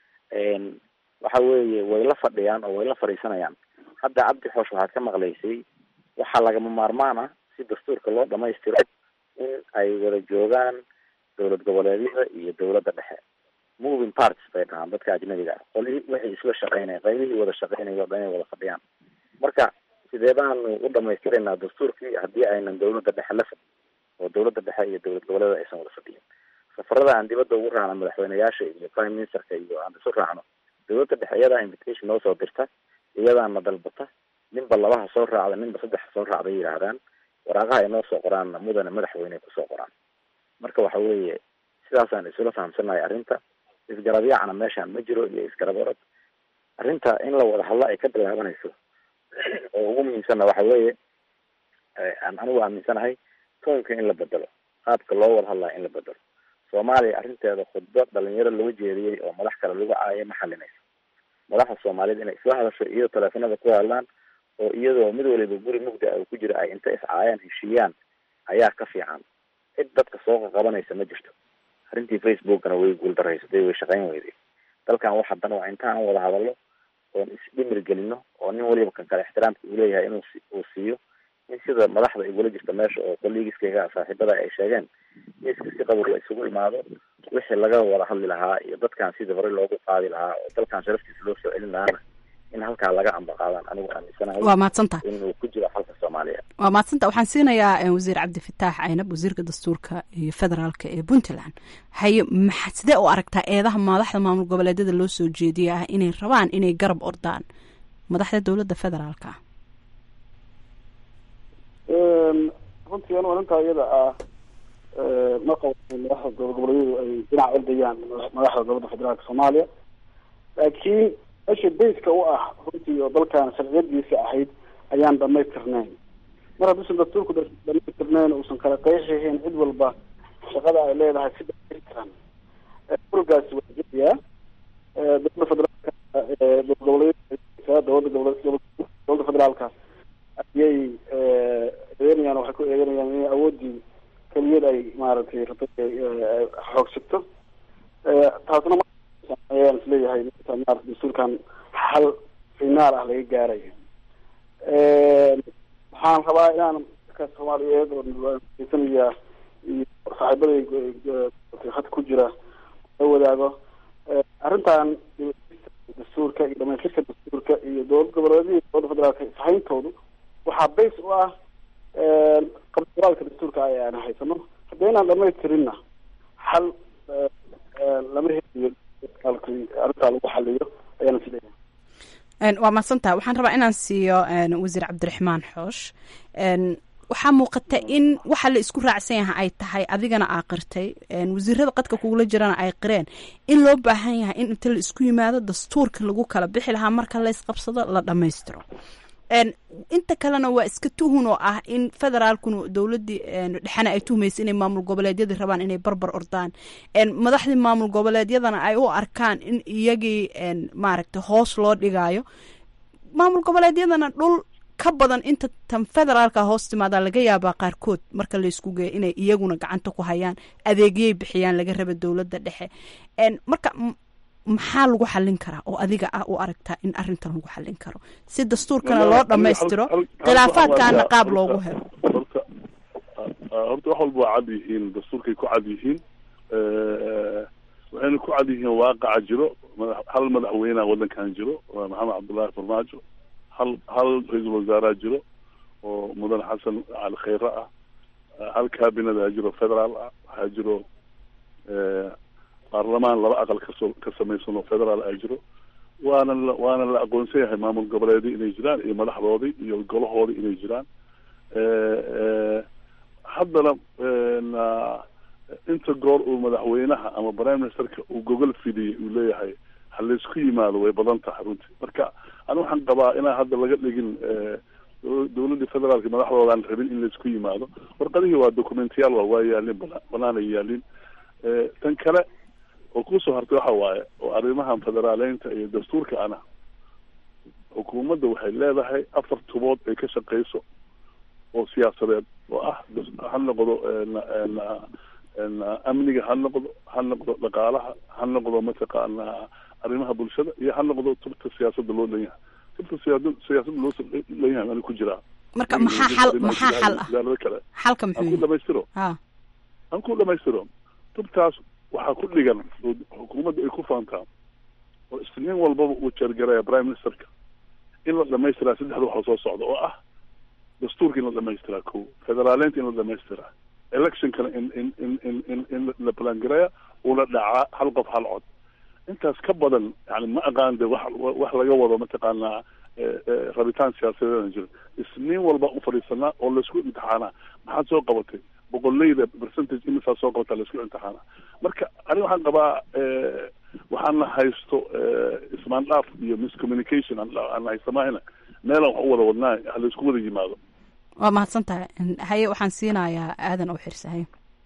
waxa weeye way la fadhiyaan oo way la fadhiisanayaan hadda cabdi xoosh waxaad ka maqlaysay waxaa lagama maarmaan ah si dastuurka loo dhamaystiro in ay wada joogaan dowlad goboleedyada iyo dowladda dhexe moving parts bay dhahaan dadka ajnabiga ah qolihii wixii isla shaqeynaya qaybihii wada shaqeynaya o dhan inay wada fadhiyaan marka sidee baanu u dhamaystiraynaa dastuurkii haddii aynan dowladda dhexe la fadhin oo dowladda dhexe iyo dowlad goboleeda aysan wada fadhiyin safarada aan dibadda ugu raacno madaxweyneyaasha iyo prime ministerka iyo aan isu raacno dowladda dhexe iyadaa invitation noo soo dirta iyadaana dalbata ninba labaha soo raacda ninba saddexa soo raacda yidhaahdaan waraaqaha ay noo soo qoraanna mudane madaxweyne kusoo qoraan marka waxa weeye sidaasaan isula fahamsanahay arrinta isgarab yaacna meeshaan ma jiro iyo isgarab orod arrinta in la wada hadlo ay ka bilaabanayso oo ugu muhiimsanna waxa weeye aan anigu aaminsanahay toonka in la bedelo qaabka loo wada hadlaya in la bedelo soomaaliya arrinteeda khudbo dhalinyaro lagu jeediyey oo madax kale lagu caayay ma xalinayso madaxda soomaaliyed inay isla hadasho iyadoo teleefanada ku hadlaan oo iyadoo mid waliba guri mugda uu ku jiro ay inta iscaayaan heshiiyaan ayaa ka fiican cid dadka soo qaqabanaysa ma jirto arrintii facebookana way guuldarraysatay way shaqayn weyday dalkan wax haddana waa inta aan wada hadallo oon isdhimir gelino oo nin waliba kan kale ixtiraamka uu leeyahay inuu uu siiyo in sida madaxda igula jirta meesha oo kollegiskayga saaxiibada ay sheegeen miiska si qabow la isugu imaado wixii laga wada hadli lahaa iyo dadkan sidii hore loogu qaadi lahaa oo dalkan sharaftiisa loo soo celin lahaana in halkaa laga ambaqaadaan anigu aaminsanahay
waa mahadsantaha
inuu ku jiro xalka soomaaliya
waa mahadsanta waxaan siinayaa wasiir cabdifataax caynab wasiirka dastuurka iyo federaalka ee puntland haye maxa sidee u aragtaa eedaha madaxda maamul goboleedyada loo soo jeediya ah inay rabaan inay garab ordaan madaxda dowladda federaalka ah
runtii anu arrintaa iyada ah ma qabo madaxda dowlad goboleedyadu ay dhinac ordayaan madaxda dowladda federaalka soomaaliya laakiin meesha bayska u ah runtii oo dalkan sharciyadiisa ahayd ayaan dhamaystirnayn mar hadduusan dastuurku dhamaystirnayn uusan kala qeexahayn cid walba shaqada ay leedahay si dhamaystiran urgaasi waa jirayaa dowladda federaalka dowlad goboleedyada dowladda goboleed dowladda federaalka ayay eedeynayaan waxay ku eedeynayaan inay awoodii keliyad ay maaragtay rabtay xoogsigto taas xal finaal ah laga gaarayo waxaan rabaa inaan dadka soomaaliyeed oo sanaya iyo saaxiibada had ku jira la wadaago arrintan dastuurka iyo dhamaystirka dastuurka iyo dowlad goboleedyada dowladda federaalka isahayntoodu waxaa base u ah qabduraalka dastuurka ay aan haysano haddii inaan dhamaystirinna xal lama helayo arrintaa lagu xaliyo ayaana sileeyahay
waa mahadsantaha waxaan rabaa inaan siiyo wasiir cabdiraxmaan xoosh waxaa muuqata in waxa la isku raacsan yahay ay tahay adigana aa qirtay wasiirada qadka kugula jirana ay qireen in loo baahan yahay in inta la isku yimaado dastuurka lagu kala bixi lahaa marka la isqabsado la dhammaystiro inta kalena waa iska tuhun oo ah in federaalkuna dowladii dhexena ay tuhmaysa inay maamul goboleedyadii rabaan inay barbar ordaan madaxdii maamul goboleedyadana ay u arkaan in iyagii maaragta hoos loo dhigayo maamul goboleedyadana dhul ka badan inta tan federaalka hoos timaadaa laga yaabaa qaarkood marka la isku geeyo inay iyaguna gacanta ku hayaan adeegyay bixiyaan laga raba dowladda dhexe marka maxaa lagu xallin karaa oo adiga ah u aragtaa in arrintan lagu xallin karo si dastuurkana loo dhammaystiro khilaafaadkaana qaab loogu helo
horta horta wax walba waa cad yihiin dastuurkay ku cad yihiin waxayna ku cad yihiin waaqaca jiro madax hal madaxweyneha waddankan jiro waa maxamed cabdullaahi farmaajo hal hal ra-iisul wasaareha jiro oo mudan xasan cali khayre ah hal cabinet jiro federaal ah waxaa jiro baarlamaan laba aqal kasoo ka samaysan oo federaal ah jiro waana la waana la aqoonsan yahay maamul goboleedii inay jiraan iyo madaxdoodii iyo golahoodii inay jiraan haddana inta goor uu madaxweynaha ama prime ministerka uu gogol fidiyey uu leeyahay ha laysku yimaado way badan tahay runtii marka ani waxaan qabaa inaan hadda laga dhigin dowladda federaalka madaxdoodaan rabin in laysku yimaado warqadihii waa documentiyaal waa waa yaalin bana banaanay yaalin tan kale oo kusoo hartay waxa waaye oo arrimahan federaaleynta iyo dastuurka ana xukuumadda waxay leedahay afar tubood ay ka shaqeyso oo siyaasadeed oo ah ha noqdo amniga ha noqdo ha noqdo dhaqaalaha ha noqdo mataqaana arrimaha bulshada iyo ha noqdo tubta siyaasadda loo leeyahay tubta siyaada siyaasadda loo leeyahay ani ku jiraa
marka maxaa xal maxaa xal ah
wasaarada kale
xalka
aan
muxuu
ku
yahay
dhamaystiro
ha
aan ku dhamaystiro tubtaas waxaa ku dhigan oo xukuumadda ay ku faantaa oo isniin walbaba uu jeergaraya prime ministerka in la dhamaystiraa saddexda wax soo socda oo ah dastuurka in la dhamaystiraa ko federaaleynta in la dhamaystiraa electionkana in in in in in in la balangareeya uuna dhacaa hal qof hal cod intaas ka badan yani ma aqaan de wax wax laga wado mataqaanaa eh, eh, rabitaan siyaasadeedana jiro isniin walba u fadhiisanaa oo laisku imtixaanaa maxaad soo qabatay boqoleyda percentage imisaa soo qabataa laisku imtixaanaa marka ani waxaan qabaa eh, waxaana haysto eh, ismaandhaaf iyo miscommunication aan aan haysamahayna meelaan wax u wada wadnaa ha laisku wada yimaado
waa mahadsan tahay haye waxaan siinayaa aadan oo xirsahay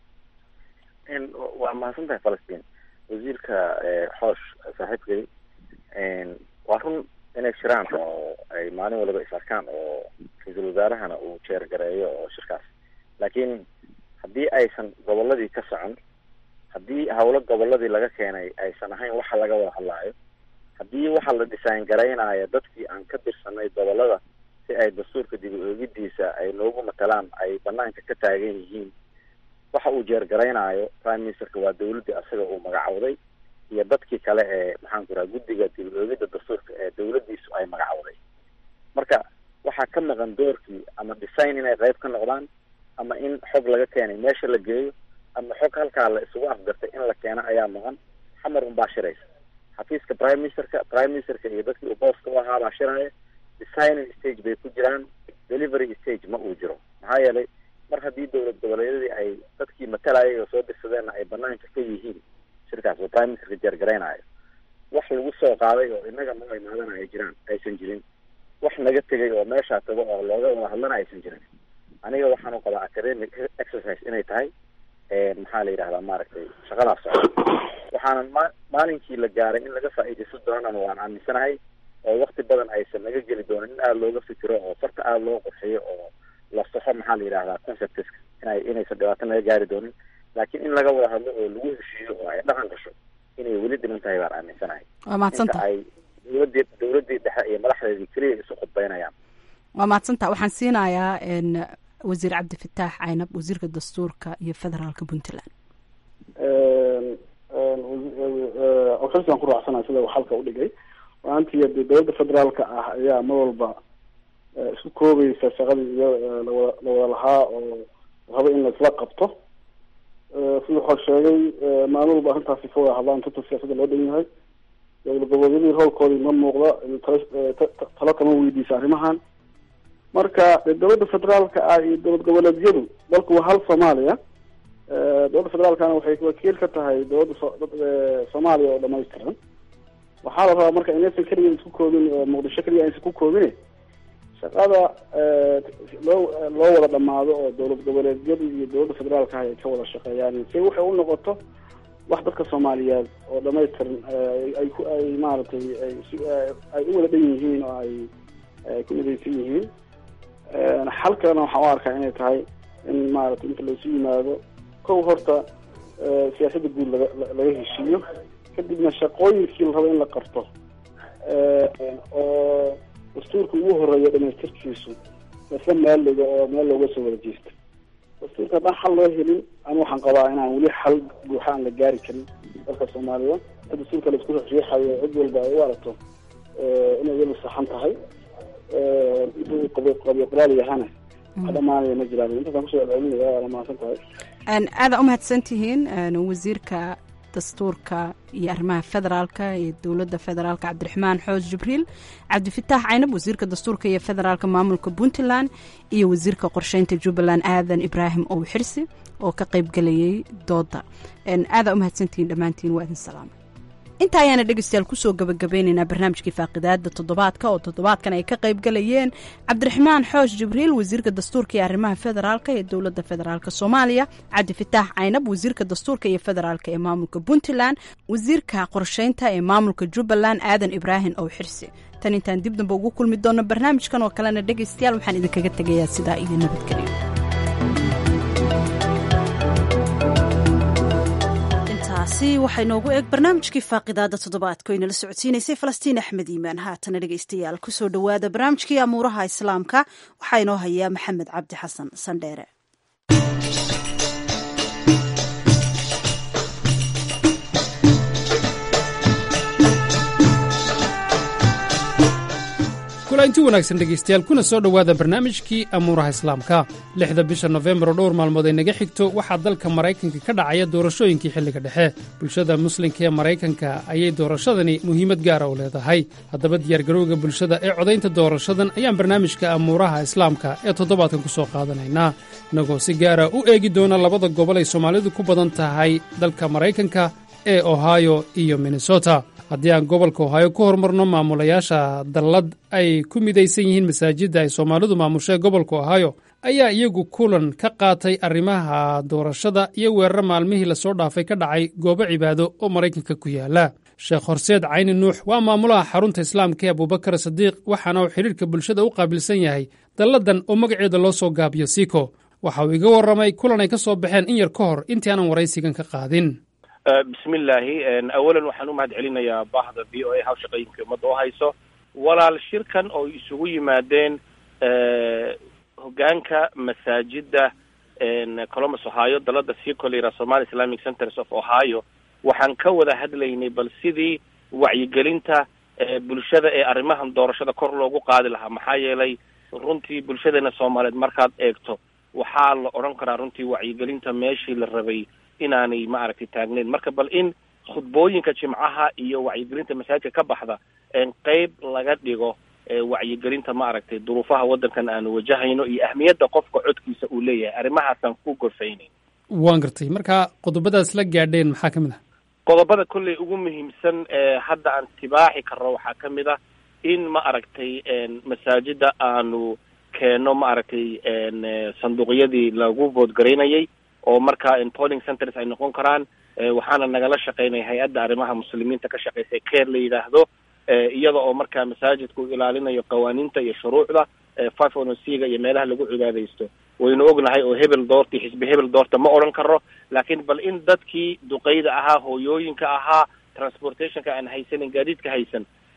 n waa mahadsan tahay falastiin wasiirka xoosh saaxiibkay waa run inay jiraan oo ay maalin waliba is arkaan oo ra-iisul wasaarahana uu jeergareeyo oo shirkaas laakiin haddii aysan goboladii ka socon haddii howlo goboladii laga keenay aysan ahayn waxa laga wada hadlaayo haddii waxa la design garaynayo dadkii aan ka dirsanay gobolada si ay dastuurka dib u eegidiisa ay noogu matalaan ay banaanka ka taagan yihiin waxa uu jeergaraynaayo prime ministerka waa dawladdii asaga uu magacowday iyo dadkii kale ee maxaan ku raha guddiga dib u eegidda dastuurka ee dawladdiisu ay magacowday marka waxaa ka maqan doorkii ama design inay qayb ka noqdaan ama in xog laga keenay meesha la geeyo ama xog halkaa la isugu afgartay in la keeno ayaa maqan xamar unbaa shiraysa xafiiska prime ministerka prime ministerka iyo dadkii uu booska u ahaa baa shiraya designing stage bay ku jiraan delivery stage ma uu jiro maxaa yeelay mar haddii dowlad goboleedyadii ay dadkii matalayay oo soo dirsadeenna ay banaanka ka yihiin shirkaas oo prime ministerka jeergaraynayo wax lagu soo qaaday oo inaga noo imaadana ay jiraan aysan jirin wax naga tegay oo meeshaa tago oo looga wada hadlana aysan jirin aniga waxaan u qabaa academic exercise inay tahay maxaa la yidhahdaa maaragtay shaqadaas socda waxaanan ma maalinkii la gaaray in laga faa'iidaysan doonana waan aaminsanahay oo wakti badan aysan naga geli doonin in aada looga fikiro oo farta aada loo qurxiyo oo la saxo maxaa la yidhahdaa conceptiska inay inaysan dhibaato naga gaari doonin laakiin in laga wada hadlo oo lagu heshiiyo oo ay dhaqan gasho inay weli dhiman tahay baan aaminsanahay
waa mahadsan
inta
tahay
ay dowladii dowladii madaxdeedii keliya isu khudbeynayaan
waa mahadsantaa waxaan siinayaa wasiir cabdifataax caynab wasiirka dastuurka iyo federaalka puntland
xilsigan ku raacsana sida uu xalka udhigay maantii de dowladda federaalka ah ayaa mar walba isku koobaysa shaqadii iyo lawada lawada lahaa oo raba in laisla qabto siduu xor sheegay maalin walba arrintaasi ka wada hadlaan tata siyaasadda loo dhan yahay dowlad goboleedyadii howlkoodii ma muuqda talo kama weydiisa arrimahan marka dowladda federaalka ah iyo dowlad goboleedyadu dalku waa hal soomaaliya dowladda federaalkana waxay wakiil ka tahay dowladda soomaaliya oo dhamaystiran waxaa la rabaa marka inaysan keliya isku koobin muqdisho keliya aysan ku koobine shaqada loo loo wada dhamaado oo dowlad goboleedyadu iyo dowladda federaalka ah ay ka wada shaqeeyaan si waxay u noqoto wax dadka soomaaliyeed oo dhamaystiran ay ku ay maaragtay ay ay u wada dhan yihiin oo ay ku midaysan yihiin xal kalena waxaan u arkaa inay tahay in maaragtay inta laisu yimaado kow horta siyaasadda guud laga laga heshiiyo kadibna shaqooyinkii la rabo in la qabto oo dastuurka ugu horeeya dhamaystirkiisu lasla maaliga oo meel looga soo wada jeesta dastuurka haddaan xal loo helin ani waxaan qabaa inaan weli xal buuxa aan la gaari karin dalka soomaaliya in dastuurka laisku riixriixayo cid walba ay u aragto inay weli saxan tahay intuu qabi qabiyo qoraal yahana wax dhamaanaya ma jiraan intaasaan kusoo celcelinaya waana mahadsan tahay
aada umahadsan tihiin wasiirka dastuurka iyo arrimaha federaalka iyo dowladda federaalka cabdiraxmaan xoos jibriil cabdifataax caynab wasiirka dastuurka iyo federaalka maamulka puntland iyo wasiirka qorsheynta jubbaland aadan ibraahim ow xirsi oo ka qayb galayay dooda aadaa umahadsantihiin dhammaantiin waa idin salaamay inta ayaana dhegeystayaal kusoo gabagabeyneynaa barnaamijkii faaqidaada toddobaadka oo toddobaadkan ay ka qayb galayeen cabdiraxmaan xoosh jibriil wasiirka dastuurka iyo arrimaha federaalka ee dowladda federaalk soomaaliya cabdifataax caynab wasiirka dastuurka iyo federaalk ee maamulka puntland wasiirka qorsheynta ee maamulka jubbaland aadan ibraahim ow xirsi tan intaan dib damba ugu kulmi doonno barnaamijkan oo kalena dhegeystayaal waxaan idinkaga tegayaa sidaa iyo nabadgelyo
taasi waxay noogu eeg barnaamijkii faaqidaada toddobaadka inala socodsiinaysay falastiin axmed iimaan haatana dhegeystayaal kusoo dhowaada barnaamijkii amuuraha islaamka waxaa inoo hayaa maxamed cabdi xasan sandheere
kulanti wanaagsan dhegaystayaal kuna soo dhowaada barnaamijkii amuuraha islaamka lixda bisha nofembar oo dhowr maalmood ay naga xigto waxaa dalka maraykanka ka dhacaya doorashooyinkii xilliga dhexe bulshada muslimka ee maraykanka ayay doorashadani muhiimad gaara u leedahay haddaba diyaargarowga bulshada ee codaynta doorashadan ayaan barnaamijka amuuraha islaamka ee toddobaadkan ku soo qaadanaynaa innagoo si gaara u eegi doona labada gobol ay soomaalidu ku badan tahay dalka maraykanka ee ohio iyo minnesota haddii aan gobolka ohaayo ku horumarno maamulayaasha dallad ay ku midaysan yihiin masaajidda ay soomaalidu maamushae gobolka ohaayo ayaa iyagu kulan ka qaatay arrimaha doorashada iyo weeraro maalmihii lasoo dhaafay ka dhacay goobo cibaado oo maraykanka ku yaala sheekh horseed cayni nuux waa maamulaha xarunta islaamka ee abubakar sadiiq waxaana uu xidhiirka bulshada u qaabilsan yahay dalladan oo magaceeda loo soo gaabiyo siko waxa uu iga warramay kulan ay ka soo baxeen in yar ka hor intii aanan waraysigan ka qaadin
bismillaahi awalan waxaan u mahad celinayaa baahda v o a hawshaqooyinka ummadda u hayso walaal shirkan oo isugu yimaadeen hogaanka masaajida columbus ohio dalada sicolera somali islamic centers of ohio waxaan ka wada hadlaynay bal sidii wacyigelinta bulshada ee arrimahan doorashada kor loogu qaadi lahaa maxaa yeelay runtii bulshadeena soomaaliyeed markaad eegto waxaa la odhan karaa runtii wacyigelinta meeshii la rabay inaanay ma aragtay taagneyn marka bal in khudbooyinka jimcaha iyo wacyigelinta masaajidka ka baxda qeyb laga dhigo wacyigelinta ma aragtay duruufaha waddankan aanu wajahayno iyo ahmiyadda qofka codkiisa uu leeyahay arrimahaasaan ku gorfaynayn
waan gartay marka qodobadaas la gaadheen maxaa ka mid ah
qodobada kolley ugu muhiimsan hadda aan tibaaxi karno waxaa ka mid ah in ma aragtay masaajida aanu keenno ma aragtay sanduuqyadii lagu voodgaraynayay oo markaa polling centers ay noqon karaan waxaana nagala shaqaynaya hay-adda arrimaha muslimiinta ka shaqeysa care la yidhaahdo iyada oo markaa masaajidka u ilaalinayo qawaaniinta iyo shuruucda five ono c-ga iyo meelaha lagu cibaadaysto waynu ognahay oo hebel doorta xisbi hebel doorta ma odhan karo laakiin bal in dadkii duqeyda ahaa hooyooyinka ahaa transportationka aan haysanin gaadiidka haysan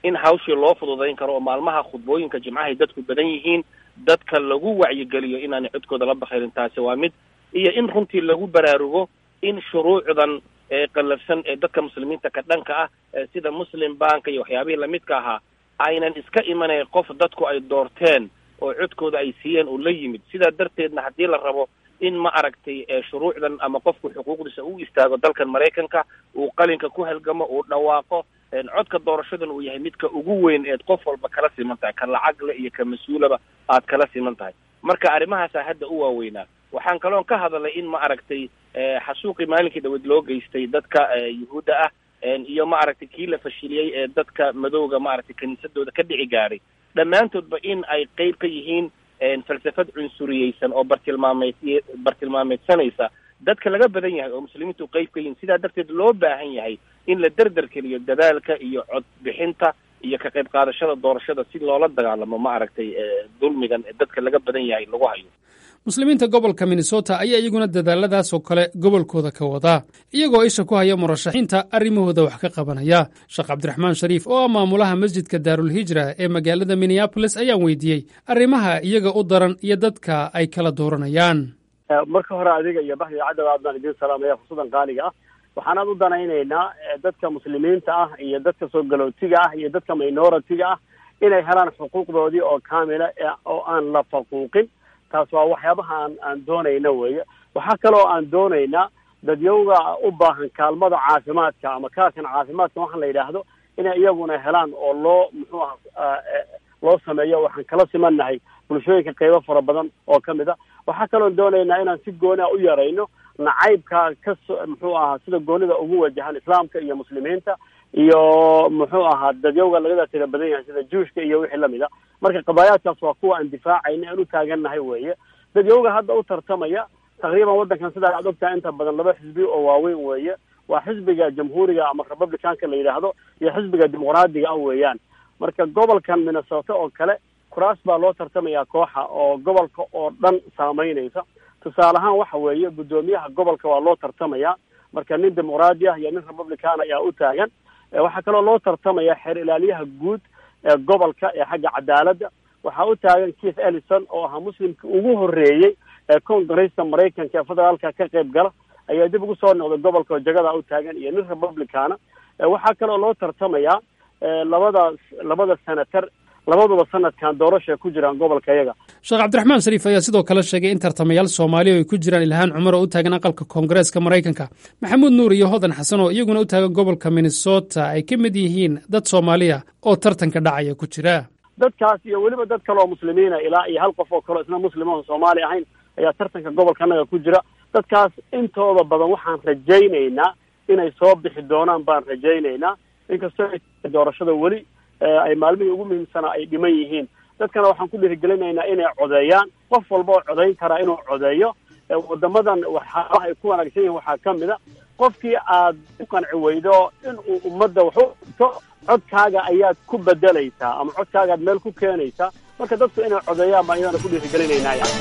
in hawshii loo fududayn karo oo maalmaha khudbooyinka jimcahay dadku badan yihiin dadka lagu wacyigeliyo inaanay codkooda la bakayrin taasi waa mid iyo in runtii lagu baraarugo in shuruucdan eeqallafsan ee dadka muslimiinta ka dhanka ah sida muslim banka iyo waxyaabihii lamidka ahaa aynan iska imanayn qof dadku ay doorteen oo codkooda ay siiyeen uu la yimid sidaa darteedna haddii la rabo in ma aragtay shuruucdan ama qofku xuquuqdiisa u istaago dalkan maraykanka uu qalinka ku halgamo uu dhawaaqo codka doorashadan uu yahay midka ugu weyn eed qof walba kala siman tahay ka lacagle iyo ka mas-uulaba aad kala siman tahay marka arrimahaasaa hadda u waaweynaa waxaan kaloon ka hadalay in ma aragtay xasuuqii maalinkii dhaweed loo geystay dadka yuhuudda ah iyo ma aragtay kii la fashiliyey ee dadka madowga maaragtay kiniisadooda ka dhici gaadhay dhammaantoodba in ay qeyb ka yihiin falsafad cunsuriyeysan oo bartilmaameed bartilmaameedsanaysa dadka laga badan yahay oo muslimiintu qeyb ka yihiin sidaa darteed loo baahan yahay in la derderkeliyo dadaalka iyo cod bixinta iyo ka qayb qaadashada doorashada si loola dagaalamo ma aragtay dulmigan ee dadka laga badan yahay lagu hayo
muslimiinta gobolka minnesota ayaa iyaguna dadaaladaas oo kale gobolkooda ka wadaa iyagoo isha ku haya murashaxiinta arrimahooda wax ka qabanaya sheekh cabdiraxmaan shariif oo ah maamulaha masjidka daarulhijra ee magaalada minneabolis ayaan weydiiyey arrimaha iyaga u daran iyo dadka ay kala dooranayaan
marka hore adiga iyo baxdi cadda aad baan idiin salaamaya fursadan qaaliga ah waxaan aad u danaynaynaa dadka muslimiinta ah iyo dadka soo galootiga ah iyo dadka minoritiga ah inay helaan xuquuqdoodii oo kaamila oo aan la faquuqin taas waa waxyaabaha aan aan doonayna weeye waxaa kaloo aan doonaynaa dadyowga u baahan kaalmada caafimaadka ama kaarkan caafimaadka waxaan la yidhaahdo inay iyaguna helaan oo loo muxuu aha loo sameeyo waxaan kala simannahay bulshooyinka qeybo fara badan oo ka mid a waxaa kaloon doonaynaa inaan si gooni a u yarayno nacaybka kaso muxuu ahaa sida goonida ugu wajahan islaamka iyo muslimiinta iyo muxuu ahaa dadyowga lagada tira badan yahay sida juushka iyo wixii lamid a marka qabaayaadkaas waa kuwa aan difaacayna aan u taagannahay weeye dadyowga hadda u tartamaya taqriiban waddankan sidaa aad ogtahay inta badan laba xisbi oo waaweyn weeye waa xisbiga jamhuuriga ama republicanka la yidhaahdo iyo xisbiga dimuqraadiga ah weeyaan marka gobolkan minnesota oo kale kuraas baa loo tartamaya kooxa oo gobolka oo dhan saameynaysa tusaale ahaan waxa weeye guddoomiyaha gobolka waa loo tartamaya marka nin dimuqraadi ah iyo nin republican ayaa u taagan waxaa kaloo loo tartamaya xeer ilaaliyaha guud ee gobolka ee xagga cadaaladda waxaa u taagan keith ellison oo ahaa muslimkii ugu horreeyey ee congresta maraykanka ee federaalka ka qayb gala ayaa dib ugu soo noqday gobolka oo jagada u taagan iyo nin republicana waxaa kaloo loo tartamayaa labada labada senator labaduba sanadkan doorasha ku jiraan gobolka iyaga
sheekh cabdiraxmaan shariif ayaa sidoo kale sheegay in tartamayaal soomaaliya ay ku jiraan ilhaan cumar oo u taagan aqalka koongareeska maraykanka maxamuud nuur iyo hodan xasan oo iyaguna u taagan gobolka minnesota ay ka mid yihiin dad soomaaliya oo tartanka dhacaya ku jira
dadkaas iyo weliba dad kale oo muslimiina ilaa iyo hal qof oo kaleo isna muslim oon soomaali ahayn ayaa tartanka gobolka annaga ku jira dadkaas intooda badan waxaan rajaynaynaa inay soo bixi doonaan baan rajaynaynaa inkastoo doorashada weli ay maalmihii ugu muhiimsanaa ay dhiman yihiin dadkana waxaan ku dhiirigelinaynaa inay codeeyaan qof walba oo codayn karaa inuu codeeyo wadamadan waxyaabaha ay ku wanaagsan yihiin waxaa ka mid a qofkii aad ku qanci weydo in uu ummadda wax u to codkaaga ayaad ku bedelaysaa ama codkaagaad meel ku keenaysaa marka dadku inay codeeyaan baan iyadana ku dhiirigelinaynaa yani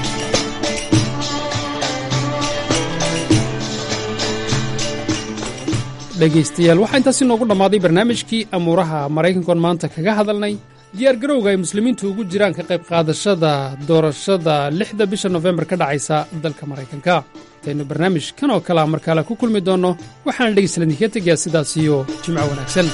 dhegaystayaal waxaa intaasi noogu dhammaaday barnaamijkii amuuraha maraykankoon maanta kaga hadalnay diyaar garowga ay muslimiintu ugu jiraan ka qayb qaadashada doorashada lixda bisha nofembar ka dhacaysa dalka maraykanka intaynu barnaamij kan oo kalea markaale ku kulmi doonno waxaana dhegaystalan idinka tegayaa sidaas iyo jimco wanaagsan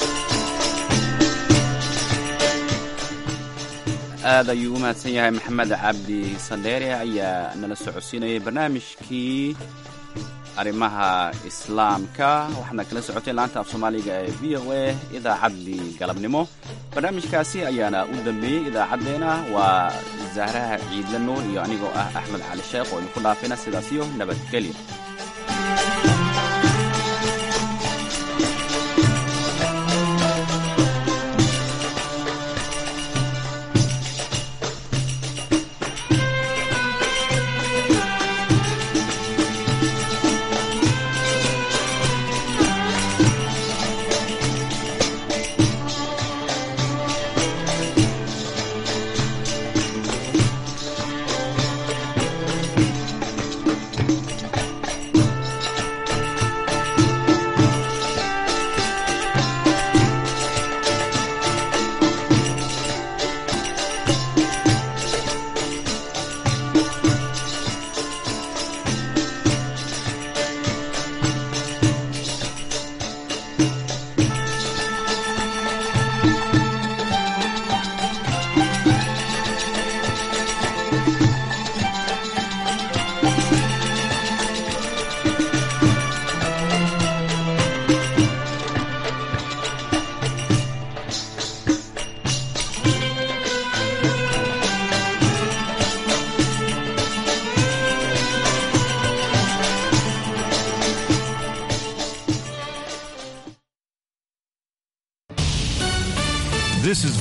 aad ayuu u mahadsan yahay maxamed cabdi sandheere ayaa nala socodsiinayay barnaamijkii arrimaha islaamka waxaadna kala socoteen laanta af soomaaliga ee v o a idaacaddii galabnimo barnaamijkaasi ayaana u dambeeyey idaacaddeenna waa zahraha ciidle nuur iyo anigoo ah axmed cali sheekh oo idinku dhaafayna sidaasiyo nabadgelyo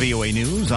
VOA News.